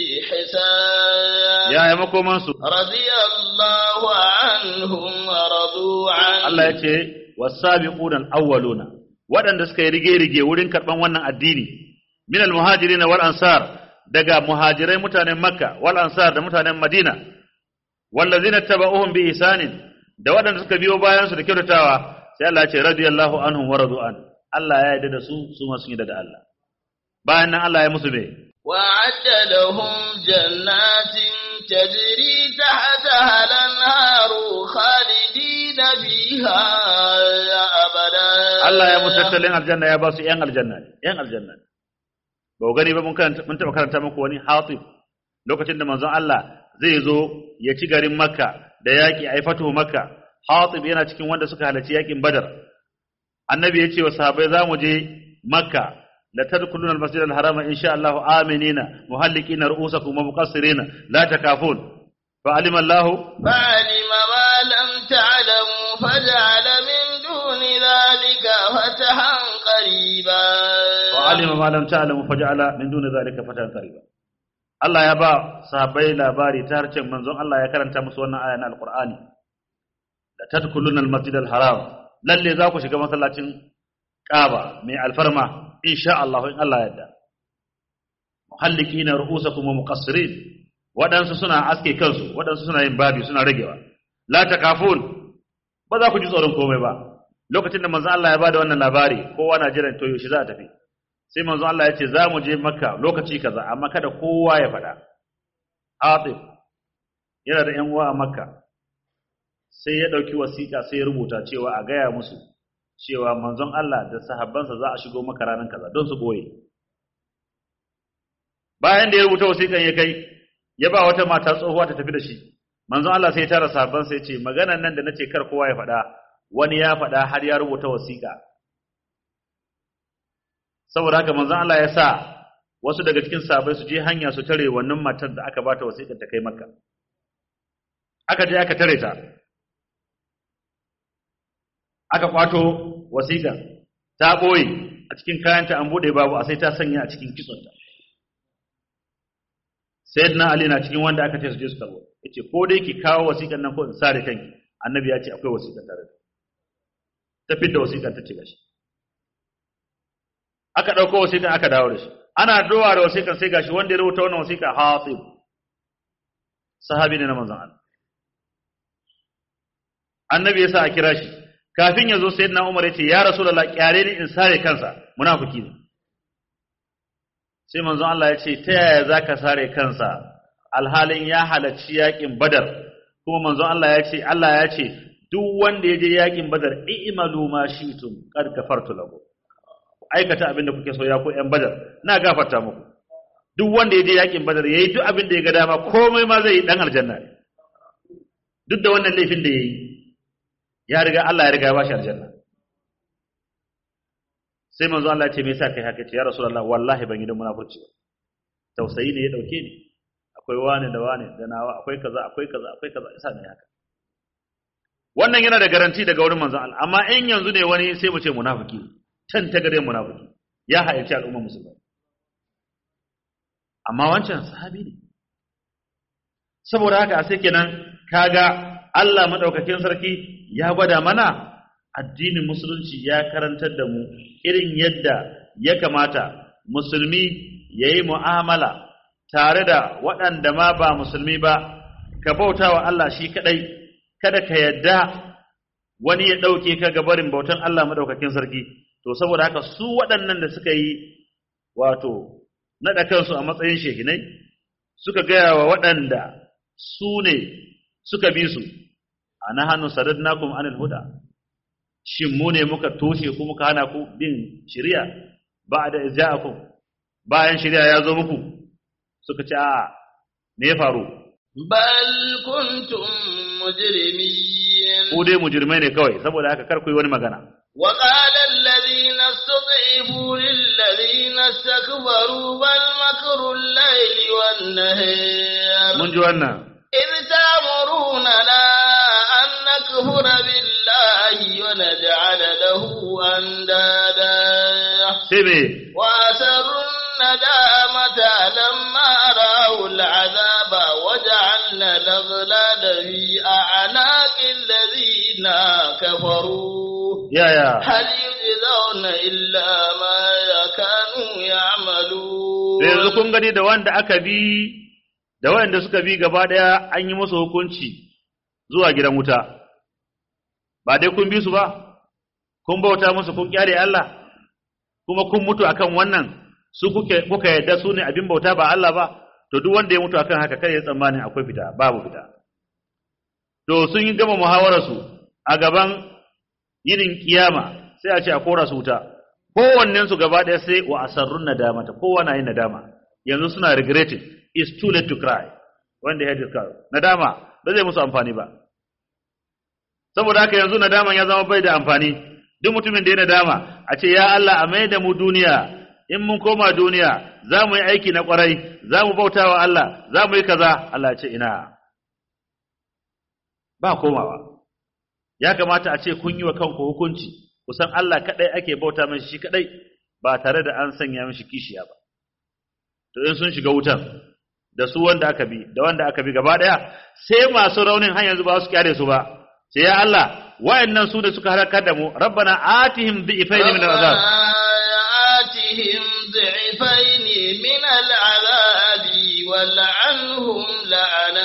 بإحسان يا يمكم منصور رضي الله عنهم ورضوا عنه Allah ya ce wasabiquna al-awwaluna waɗanda suka yi rige-rige wurin karɓan wannan addini min al-muhajirin wal ansar daga muhajirai mutanen Makka wal ansar da mutanen Madina wallazina tabauhum bi ihsanin da waɗanda suka biyo bayan su da kyautatawa sai Allah ya ce radiyallahu anhum wa radu an Allah ya yarda da su su ma sun yarda da Allah bayan nan Allah ya musu me وأعد لهم جنات تجري تحتها الأنهار خالدين فيها أبدا Allah ya musu tattalin aljanna ya ba su ‘yan aljanna ne, ‘yan aljanna ne. Ba ku gani ba mun karanta- mun taɓa karanta muku wani hatib lokacin da manzon Allah zai zo ya ci garin Makka da yaƙi a yi fatuhu Makka. Hatib yana cikin wanda suka halarci yaƙin Badar. Annabi ya ce wa sahabbai za mu je Makka la tadkhuluna al-masjid al-haram insha Allah aminina muhallikina ru'usakum wa muqassirina la takafun fa alima Allah فعلم ما لم تعلموا فجعل من دون ذلك فتحا قريبا wa alima ma lam ta'lamu faj'ala min duni zalika fatan qariba Allah ya ba sahabbai labari ta harcen manzon Allah ya karanta musu wannan aya na alqur'ani la tadkhuluna almasjid alharam lalle za ku shiga masallacin Kaaba mai alfarma insha Allah in Allah ya yarda muhallikina ru'usakum wa muqassirin wadansu suna aske kansu wadansu suna yin babi suna ragewa la takafun ba za ku ji tsoron komai ba lokacin da manzon Allah ya bada wannan labari kowa na jiran to yaushe za a tafi sai manzon Allah ya ce za mu je makka lokaci kaza amma kada kowa ya faɗa Atif yana da ‘yan uwa a makka sai ya ɗauki wasiƙa sai ya rubuta cewa a gaya musu cewa manzon Allah da sahabbansa za a shigo maka ranar kaza don su ɓoye bayan da ya rubuta wasiƙan ya kai ya ba wata mata tsohuwa ta tafi da shi manzon Allah sai ya tara sahabbansa ya ce maganan nan da nace kar kowa ya faɗa wani ya faɗa har ya rubuta wasiƙa saboda haka manzon Allah ya sa wasu daga cikin sahabbai su je hanya su tare wannan matar da aka bata wasiƙar ta kai Makka aka je aka tare ta aka kwato wasiƙar ta boye a cikin kayanta an bude babu a sai ta sanya a cikin kitsonta sayyidina Ali na cikin wanda aka ce su je su karbo yace ko dai ki kawo wasiƙar nan ko in sare kanki annabi ya ce akwai wasiƙar tare da ta fitta wasiƙar ta ce gashi aka ɗauko wasiƙan aka dawo da shi ana dowa da wasiƙan sai gashi wanda ya rubuta wannan wasiƙa hatib sahabi ne na manzon Allah annabi ya sa a kira shi kafin ya zo sayyidina Umar ya ce ya rasulullah kyare ni in sare kansa munafiki ne sai manzon Allah ya ce ta yaya zaka sare kansa alhalin ya halarci yakin badar kuma manzon Allah ya ce Allah ya ce duk wanda ya je yakin badar i'malu ma shi'tum qad gafartu lahu aikata abin da kuke so ya ko ‘yan badar, na gafarta muku. Duk wanda ya je yakin badar ya yi duk abin da ya ga dama komai ma zai yi ɗan aljanna ne. Duk da wannan laifin da ya yi, ya riga Allah ya riga ya bashi aljanna. Sai manzo Allah ya ce me yasa kai haka ce ya Rasulullah wallahi ban yi don munafurci ba. Tausayi ne ya dauke ni. Akwai wane da wane da nawa akwai kaza akwai kaza akwai kaza yasa ne haka. Wannan yana da garanti daga wurin manzo Allah amma in yanzu ne wani sai mu ce munafiki ne. can ta gare munafiki ya halarci al'ummar musulmai amma wancan sahabi ne saboda haka sai kenan kaga Allah madaukakin sarki ya gwada mana addinin musulunci ya karantar da mu irin yadda ya kamata musulmi yayi mu'amala tare da waɗanda ma ba musulmi ba ka bauta wa Allah shi kadai kada ka yadda wani ya ɗauke ka ga barin bautan Allah madaukakin sarki to saboda haka su waɗannan da suka yi wato naɗa kansu a matsayin shehinai suka gaya wa waɗanda su ne suka bi su anahanu sadadnakum anil huda shin mu ne muka toshe ku muka hana ku bin shari'a ba'da izja'akum bayan shari'a ya zo muku suka ce a me ya faru بل كنتم مجرمين ku dai mujrimai ne kawai saboda haka kar ku yi wani magana وقال الذين استضعفوا للذين استكبروا بل مكر الليل والنهار mun ji wannan إذ تأمروننا أن نكفر بالله ونجعل له أندادا sai me وأسروا الندامة لما رأوا العذاب وجعلنا الأغلال في أعناق الذين كفروا yaya هل يجزون إلا ما كانوا يعملون yanzu kun gani da wanda aka bi da wanda suka bi gaba daya an yi musu hukunci zuwa gidan wuta ba dai kun bi su ba kun bauta musu kun kyale Allah kuma kun mutu akan wannan su kuke kuka yadda su ne abin bauta ba Allah ba to duk wanda ya mutu akan haka kai ya tsammani akwai fita babu fita to sun yi gama muhawarar su a gaban yinin kiyama sai a ce a kora su wuta kowannen su gaba ɗaya sai wa asarrun nadama ta kowa na yin nadama yanzu suna regretting it's too late to cry when they had this cry nadama ba zai musu amfani ba saboda haka yanzu nadaman ya zama bai da amfani duk mutumin da ya nadama a ce ya Allah a mai da mu duniya in mun koma duniya za mu yi aiki na kwarai za mu bauta wa Allah za mu yi kaza Allah ya ce ina ba komawa ya kamata a ce kun yi wa kanku hukunci kusan Allah kadai ake bauta mai shi kadai ba tare da an sanya mishi kishiya ba to in sun shiga wutan da su wanda aka bi da wanda aka bi gaba daya sai masu raunin har yanzu ba su kyare su ba sai ya Allah wayannan su da suka halakar da mu rabbana atihim dhifayn min al'azab آتهم ضعفين من العذاب والعنهم لعنا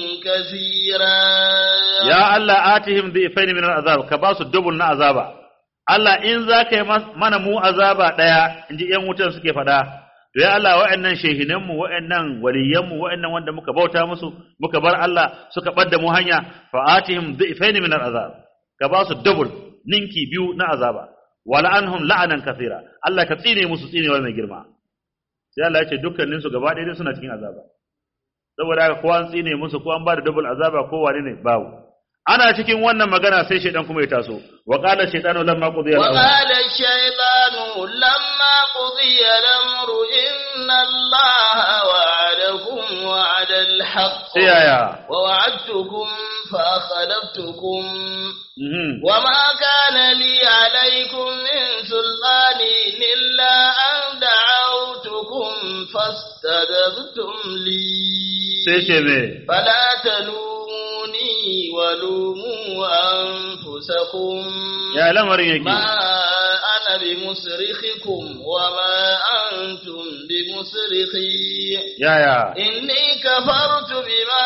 كثيرا ya Allah atihim dhifayn min al'azab ka ba su double na azaba Allah in za ka yi mas- mana mu azaba daya inji yan wutan suke fada to ya Allah wa'annan shehinan mu wa'annan waliyan mu wa'annan wanda muka bauta musu muka bar Allah suka bar da mu hanya fa atihim dhifayn min al'azab ka ba su double ninki biyu na azaba wala anhum la'anan kathira Allah ka tsine musu tsinewa mai girma sai Allah ya ce dukkanin su gaba ɗaya suna cikin azaba saboda haka ko an tsine musu ko an ba da double azaba ko wane ne babu ana cikin wannan magana sai shaidan kuma ya taso wa qala shaytanu lamma qudiya al-amr وقال الشيطان لما قضي الأمر إن الله وعدكم وعد الحق sai yaya ووعدتكم فأخلفتكم mhm وما كان لي عليكم من سلطان إلا أن دعوتكم فاستجبتم لي sai ce me فلا تلوموني ولوموا أنفسكم ya lamarin yake ما أنا بمصرخكم وما أنتم بمصرخي yaya إني كفرت بما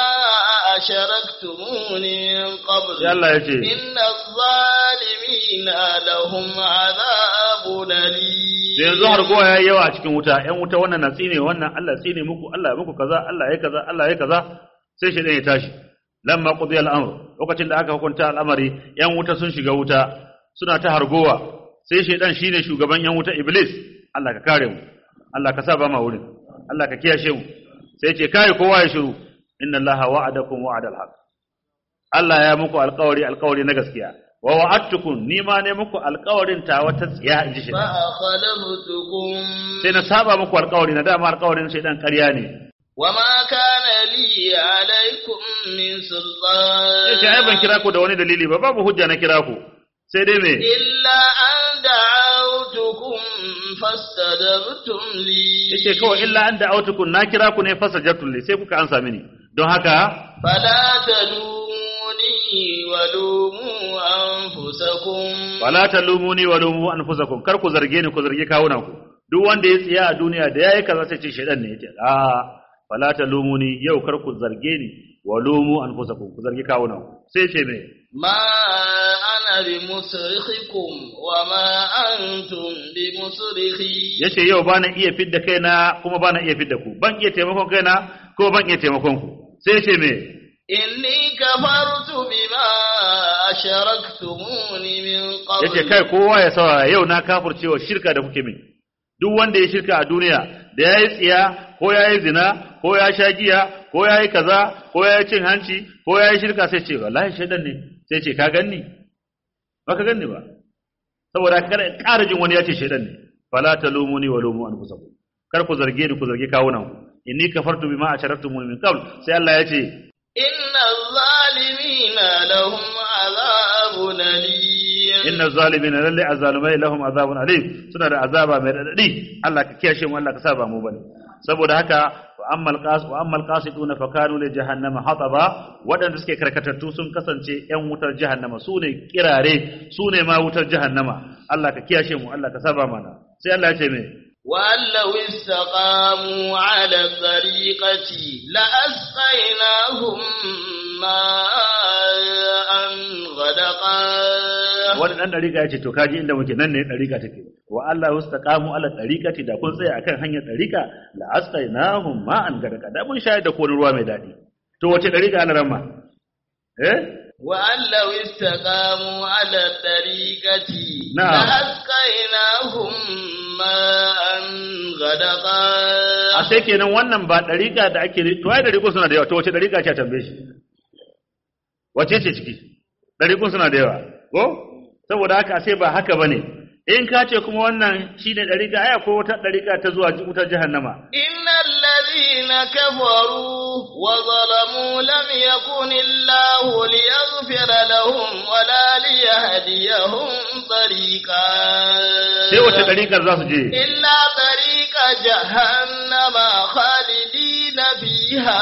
أشركتموني من قبل sai Allah ya ce إن الظالمين لهم عذاب أليم da yanzu har kowa yayi yawa a cikin wuta ƴan wuta wannan na tsine wannan Allah tsine muku Allah ya muku kaza Allah ya kaza Allah ya kaza sai shi ya tashi lamma qudiya al-amr lokacin da aka hukunta al'amari ƴan wuta sun shiga wuta suna ta hargowa sai shedan shine shugaban ƴan wuta iblis Allah ka kare mu Allah ka sa ba ma wurin Allah ka kiyashe mu sai ce kai kowa ya shiru inna Allaha wa'adakum wa'adal haqq Allah ya muku alƙawari alƙawari na gaskiya wa wa'adtukum ni ma ne muku alƙawarin ta wata tsiya inji shi فأخلفتكم sai na saba muku alƙawari na dama alƙawarin shaidan ƙarya ne وما كان لي عليكم من سلطان yace ai ban kira ku da wani dalili ba babu hujja na kira ku sai dai me إلا أن دعوتكم فاستجبتم لي yace kawai illa an da autukun na kira ku ne fasajabtul li sai kuka ansa mini don haka فلا تلوموني ولوموا أنفسكم wala talumuni wa lumu anfusakum kar ku zarge ni ku zargi kawunan ku duk wanda ya tsiya a duniya da yayi kaza sai ce shaidan ne yace a fala talumuni yau kar ku zarge ni wa lumu anfusakum ku zargi kawunan ku sai ce me ما أنا بمصرخكم وما أنتم بمصرخي yace yau bana iya fidda kaina kuma bana iya fidda ku ban iya taimakon kaina ko ban iya taimakon ku sai ce me إني كفرت بما أشركتموني من قبل yace kai kowa ya saurara yau na kafircewa shirka da kuke min duk wanda ya shirka a duniya da yayi tsiya ko yayi zina ko ya sha giya ko yayi kaza ko yayi cin hanci ko yayi shirka sai ce wallahi shaidan ne sai ce ka ganni ba ka ganni ba saboda kada ƙara jin wani ya ce shaidan ne fala talumuni wa lumu anfusakum kar ku zarge ni ku zarge kawunan ku inni kafartu bima asharaktumuni min qabl sai Allah ya ce إن الظالمين لهم عذاب أليم inna zalimina lalle azalumai lahum azabun alim suna da azaba mai radadi Allah ka kiyashe mu Allah ka saba mu bane saboda haka wa ammal qas wa ammal qasiduna fa kanu li jahannama hataba wadanda suke karkatattu sun kasance yan wutar jahannama sune kirare sune ma wutar jahannama Allah ka kiyashe mu Allah ka saba mana sai Allah ya ce me وأن لو استقاموا على الطريقة لأسقيناهم ماء غدقا wani dan dariƙa ya ce to kaji inda muke nan ne dariƙa take wa Allah wastaqamu ala dariqati da kun tsaya akan hanyar dariƙa la asqainahum ma'an gadaka da mun shayar da ko ruwa mai dadi to wace dariƙa ana ramma eh وأن لو استقاموا على الطريقة نعم. لأسقيناهم ماء غدقا a sai kenan wannan ba dariƙa da ake to ai dariƙo suna da yawa to wace dariƙa ce a tambaye shi wace ce ciki dariƙun suna da yawa ko saboda haka sai ba haka bane in ka ce kuma wannan shine dariƙa ai akwai wata dariƙa ta zuwa wutar jahannama إن الذين كفروا وظلموا لم يكن الله ليغفر لهم ولا ليهديهم طريقا sai wace dariƙar za su je إلا طريق جهنم خالدين فيها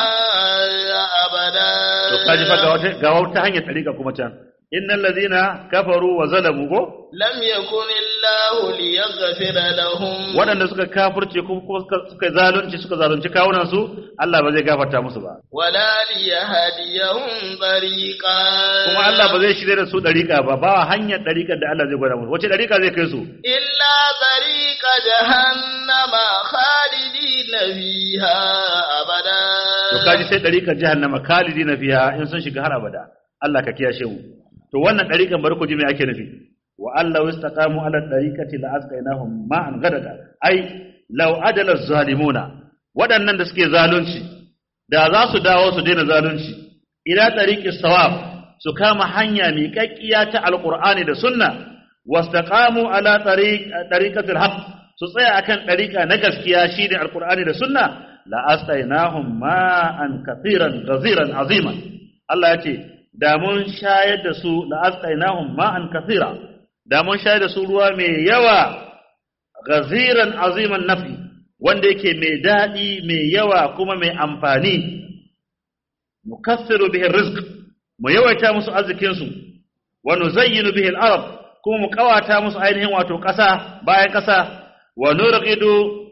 أبدا to kaji fa ga wata ga wata hanyar dariƙa kuma can innal ladina kafaru wa zalamu ko لم يكن الله ليغفر لهم waɗanda suka kafirce kuma kuma suka suka zalunci suka zalunci kawunan su Allah ba zai gafarta musu ba ولا ليهديهم طريقا kuma Allah ba zai shirye da su dariƙa ba ba hanyar dariƙar da Allah zai gwada musu wace dariƙa zai kai su إلا طريق جهنم خالدين فيها أبدا to kaji sai dariƙar jahannama khalidina fiha in sun shiga har abada Allah ka kiyashe mu to wannan dariƙan bari ku ji me ake nufi wa Allah istaqamu ala dariqati la asqainahum ma'an gadaka ai law adala zalimuna waɗannan da suke zalunci da za su dawo su daina zalunci ila tariqis sawab su kama hanya miƙaƙƙiya ta alqur'ani da sunna wastaqamu ala tariq tariqatil haqq su tsaya akan dariqa na gaskiya shine alqur'ani da sunna la astainahum ma'an kathiran ghaziran aziman Allah ya ce da mun shayar da su la astainahum ma'an kathira da mun shayar da su ruwa mai yawa ghaziran aziman nafi wanda yake mai daɗi mai yawa kuma mai amfani nukassiru bihi rizq mu yawaita musu arzikin su wa nuzayyinu bihi al-arab kuma mu kawata musu ainihin wato ƙasa bayan ƙasa wa nurqidu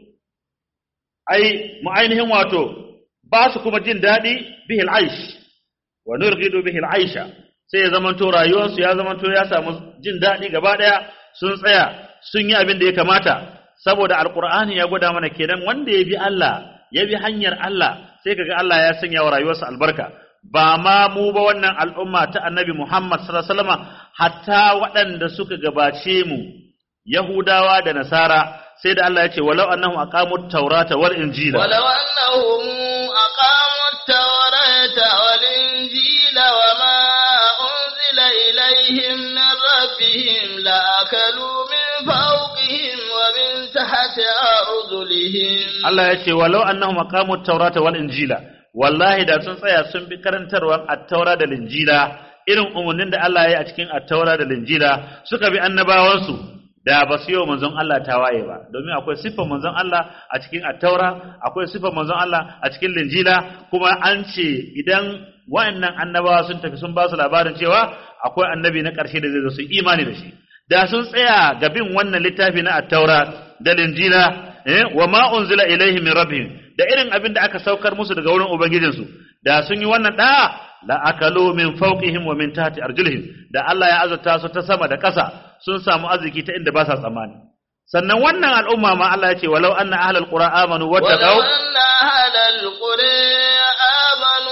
ai mu ainihin wato ba su kuma jin daɗi bihi al-aish wa nurqidu bihi al-aisha sai ya zamanto rayuwarsu ya zamanto ya samu jin daɗi gaba ɗaya sun tsaya sun yi abin da ya kamata saboda alqur'ani ya gwada mana kenan wanda ya bi Allah ya bi hanyar Allah sai kaga Allah ya sanya wa rayuwarsa albarka ba ma mu ba wannan al'umma ta annabi Muhammad sallallahu alaihi wasallam hatta waɗanda suka gabace mu Yahudawa da Nasara sai da Allah ya ce walau annahum aqamut tawrata wal injila ولو أنهم أقاموا التوراة والإنجيل وما أنزل إليهم من ربهم لأكلوا من فوقهم ومن تحت أرجلهم Allah ya ce walau annahum aqamut tawrata wal injila wallahi da sun tsaya sun bi karantarwar at-taura da linjila irin umarnin da Allah ya yi a cikin at-taura da linjila suka bi annabawansu da ba su yi wa manzon Allah tawaye ba domin akwai siffar manzon Allah a cikin at-taura akwai siffar manzon Allah a cikin linjila kuma an ce idan wa'annan annabawa sun tafi sun ba su labarin cewa akwai annabi na ƙarshe da zai zo su yi imani da shi da sun tsaya ga bin wannan littafi na at-taura da linjila eh wa ma unzila ilaihim min rabbihim da irin abin da aka saukar musu daga wurin ubangijinsu da sun yi wannan da la akalu min fawqihim wa min tahti arjulihim da Allah ya azurta su ta sama da ƙasa sun samu arziki ta inda ba sa tsammani sannan wannan al'umma ma Allah ya ce walau anna ahlal qura amanu ولو wattaqau أن أهل القرى آمنوا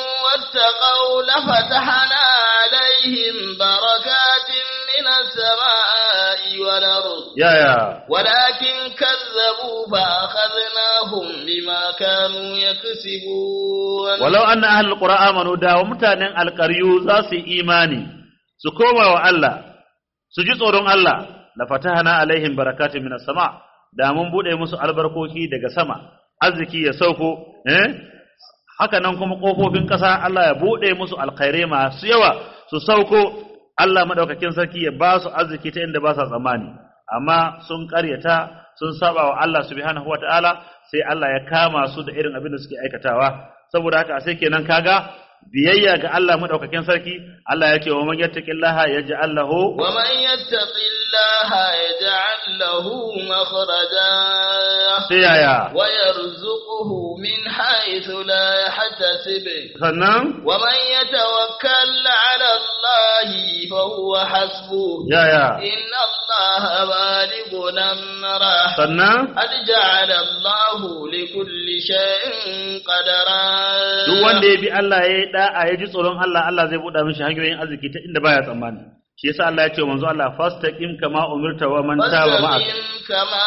واتقوا لفتحنا عليهم بركات من السماء والأرض يا يا ولكن كذبوا فأخذناهم بما كانوا يكسبون walau anna ahlul qura amanu da wa mutanen alqaryu za su yi imani su koma wa Allah su ji tsoron Allah la fatahana alaihim barakatun minas sama da mun bude musu albarkoki daga sama arziki ya sauko eh haka nan kuma kofofin ƙasa Allah ya bude musu alkhairai masu yawa su sauko Allah madaukakin sarki ya ba su arziki ta inda ba sa tsammani amma sun ƙaryata sun saba wa Allah subhanahu wataala sai Allah ya kama su da irin abin da suke aikatawa saboda haka sai kenan kaga biyayya ga Allah madaukakin sarki Allah ya ce wa man yattaqillaha yaj'al lahu ومن يتق الله يجعل له مخرجا sai yaya ويرزقه من حيث لا يحتسب sannan ومن يتوكل على الله فهو حسبه yaya إن الله بالغ أمره sannan قد جعل الله لكل شيء قدرا duk wanda ya bi Allah ya yi da'a ya ji tsoron Allah Allah zai buɗa mishi hanyoyin arziki ta inda baya tsammani shi yasa Allah ya ce wa manzo Allah fastaqim kama umirta wa man taba ma'ak فاستقم كما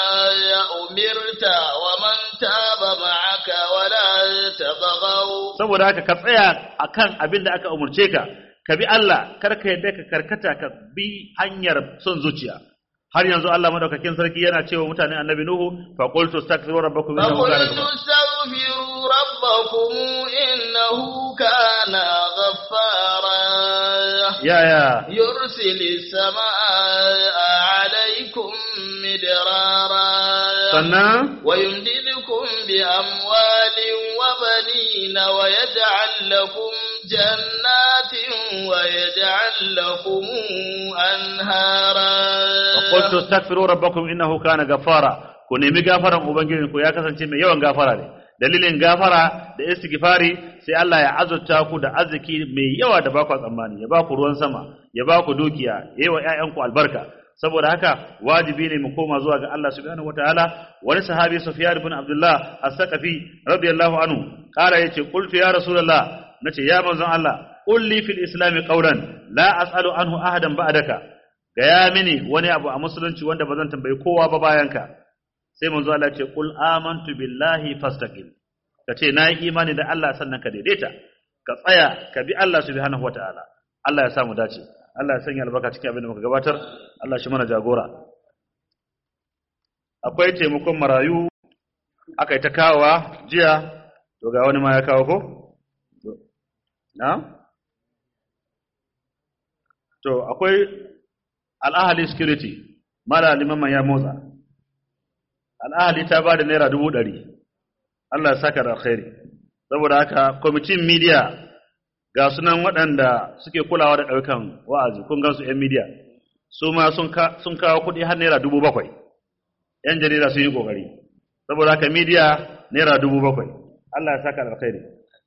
أمرت ومن تاب معك ولا تبغوا saboda haka ka tsaya akan abin da aka umurce ka ka bi Allah kar ka yadda ka karkata ka bi hanyar son zuciya har yanzu Allah madaukakin sarki yana cewa mutanen annabi Nuhu fa qultu astaghfiru rabbakum innahu kana فقلت استغفروا ربكم إنه كان غفارا ya ya يرسل السماء عليكم مدرارا sannan ويمددكم بأموال وبنين ويجعل لكم جنات ويجعل لكم أنهارا qultu astaghfiru rabbakum innahu kana ghaffara ku nemi gafaran ubangijinku ya kasance mai yawan gafara ne dalilin gafara da istighfari sai Allah ya azurta ku da arziki mai yawa da baku tsammani ya baku ruwan sama ya baku dukiya yayi wa ƴaƴanku albarka saboda haka wajibi ne mu koma zuwa ga Allah subhanahu wataala wani sahabi Sufyan ibn Abdullah as-Saqafi radiyallahu anhu kara yace qultu ya rasulullah nace ya manzon Allah qul li fil islam qawlan la as'alu anhu ahadan ba'daka gaya mini wani abu a musulunci wanda ba zan tambayi kowa ba bayanka sai manzo Allah ce qul amantu billahi fastaqim kace na yi imani da Allah sannan ka daidaita ka tsaya ka bi Allah subhanahu wataala Allah ya samu dace Allah ya sanya albarka cikin abin da muka gabatar Allah shi mana jagora akwai taimakon marayu aka yi ta kawowa jiya to ga wani ma ya kawo ko na to akwai al'ahali security mara limaman ya motsa al'ahali ta ba da naira dubu ɗari Allah ya saka da alkhairi saboda haka kwamitin media ga sunan waɗanda suke kulawa da ɗaukan wa'azi kun gansu 'yan media su ma sun kawo kuɗi har naira dubu bakwai 'yan jarida sun yi ƙoƙari saboda haka media naira dubu bakwai Allah ya saka da alkhairi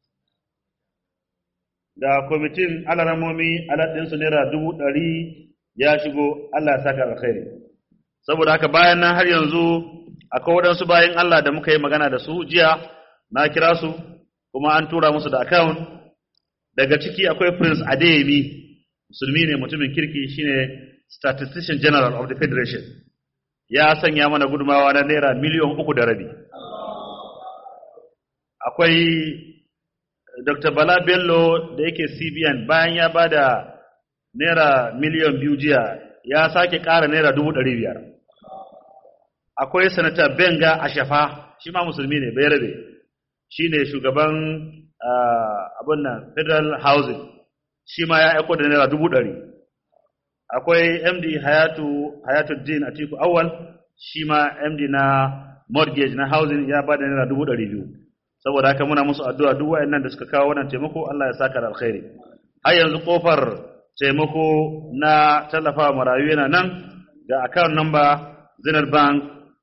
da kwamitin alaramomi alaɗinsu naira dubu ɗari ya shigo Allah ya saka alkhairi saboda haka bayan nan har yanzu akwai waɗansu bayan Allah da muka yi magana da su jiya na kira su kuma an tura musu da account daga ciki akwai Prince Adeyemi musulmi ne mutumin kirki shine statistician general of the federation ya sanya mana gudumawa na naira miliyan uku da rabi akwai Dr. Bala Bello da yake CBN bayan ya bada naira miliyan biyu jiya ya sake ƙara naira dubu ɗari biyar. Akwai sanata Benga Ashafa shi ma musulmi ne bai rabe shi ne shugaban abin nan Federal Housing shi ma ya aiko da naira dubu ɗari. Akwai MD Hayatu Hayatuddin Atiku Awal shi ma MD na mortgage na housing ya bada naira dubu ɗari biyu. Saboda haka muna musu addu'a duk waɗannan da suka kawo wannan taimako Allah ya saka da alkhairi. Har yanzu kofar taimako na tallafa marayu yana nan ga account number Zenith Bank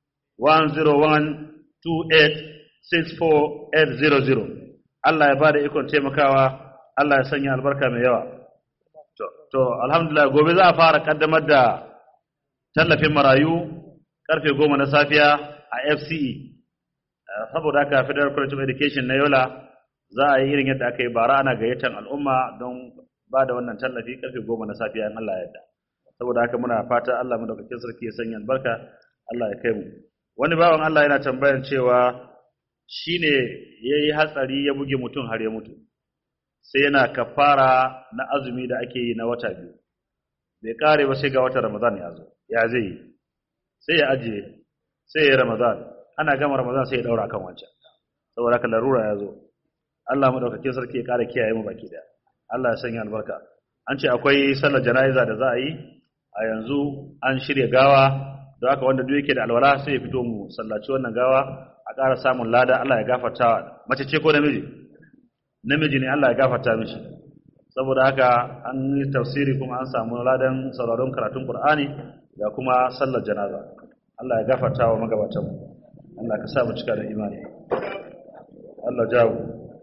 101286480 Allah ya bada ikon taimakawa Allah ya sanya albarka mai yawa to, to alhamdulillah gobe za a fara kaddamar da tallafin marayu karfe goma na safiya a FCE saboda haka Federal College of Education na Yola za a yi irin yadda aka yi bara ana gayyatar al'umma don ba da wannan tallafi karfe goma na safiya in Allah ya yarda saboda haka muna fata Allah madaukakin sarki ya sanya albarka Allah ya kai mu wani bawan Allah yana tambayar cewa shine yayi hatsari ya buge mutum har ya mutu sai yana kafara na azumi da ake yi na wata biyu bai kare ba sai ga watan Ramadan ya zo ya zai yi sai ya ajiye sai ya Ramadan ana gama Ramadan sai ya daura kan wancan saboda haka larura ya zo Allah madaukakin sarki ya kare kiyaye mu baki da Allah ya sanya albarka an ce akwai sallar jana'iza da za a yi a yanzu an shirya gawa don haka wanda duk yake da alwala sai ya fito mu sallaci wannan gawa a ƙara samun lada Allah ya gafarta mace ce ko namiji namiji ne Allah ya gafarta mishi saboda haka an yi tafsiri kuma an samu ladan sauraron karatun Qur'ani da kuma sallar janaza Allah ya gafarta wa magabatan mu Allah ka sa mu cika da imani Allah jawo